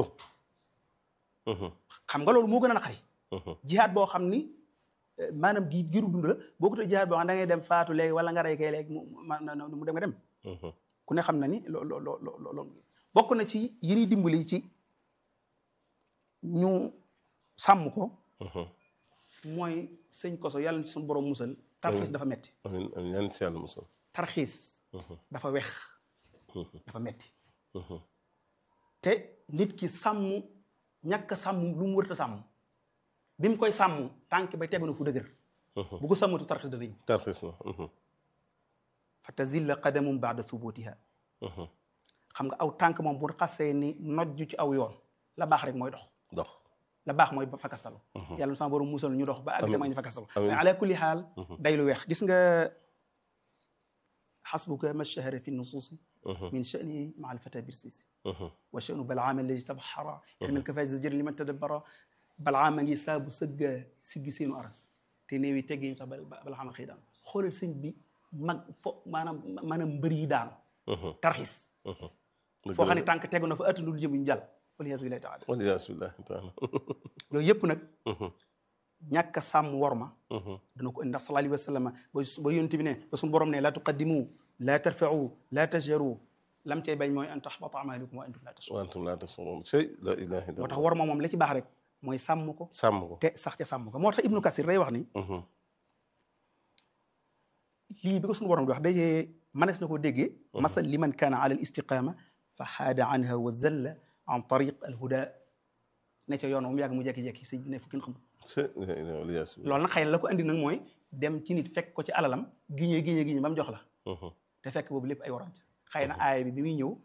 xam nga loolu moo gën a naqari jihaad boo xam ni eh, maanaam gi giru dund la boo ko tee jihaad boo xam da ngay dem faatu léegi wala nga rey kay léegi mu ma na- na- mu dem nga dem ku ne xam na ni loo loo loo loo loo bokk na ci yi ñuy dimbali ci ñu sàmm ko mooy sëñ koso yàlla na ci suñu borom musal tarxiis dafa metti amiin amiin yan si yàlla musal tarxiis dafa wex dafa metti te nit ki sàmm ñàkk a sàmm lu mu wërta sàmm bi mu koy sàmm tànk bay tegu na fu dëgër bu ko sàmmatu tarxiis dana ñëw tarxis na fa tazilla qadamum baada thubutiha xam nga aw tànk moom bu xasee ni nojju ci aw yoon la baax rek mooy dox dox la baax mooy ba fakastalu yàlla sama borom musal ñu dox ba àgg te ma ñu fakastalu Amiin. mais ala kulli xaal day lu weex gis nga xasbuka ma shahara fi nusuusi min sha'ni ma alfata birsisi wa sha'nu balaama alladi tabaxara ilman kafaay zajër liman tadabbara balaama ngi saabu sëgga siggi seenu aras te néew yi teggi ñu tax ba- balaama xëy daan xoolal sëñ bi mag fo maanaam maanaam mbër yi daanu tarxis foo xam ne tànk tegu na fa ëttandul jëm ñu jàll waliyaasu billahi taala waliyaasu billahi taala yooyu yëpp nag ñàkk a sàmm worma dana ko indi ndax sallallahu alayhi wa sallam ba ba yonent bi ne ba suñu borom ne laa tuqaddimu laa tarfa'u laa tajharu lam cay bañ mooy an tahbata amalukum wa antum laa tash'urun wa antum laa tash'uruun shay la ilaha moo illallah tax worma moom la ci baax rek mooy sàmm ko sàmm ko te sax ca sàmm ko moo tax ibnu kasir day wax ni Mhm. lii bi ko suñu borom di wax dajee manes na ko déggee masal liman kaana ala al istiqama fa xaada anha wa zalla an tariq al huda ne ca yoon mu yàgg mu jekki-jekki si ne fukkin xam c'est lias bi loolu nag xëy na la ko andi nag mooy dem ci nit fekk ko ci alalam giñee giñee giñee ba mu jox la Mhm. te fekk boobu lépp ay warante xëy na aaya bi bi muy ñëw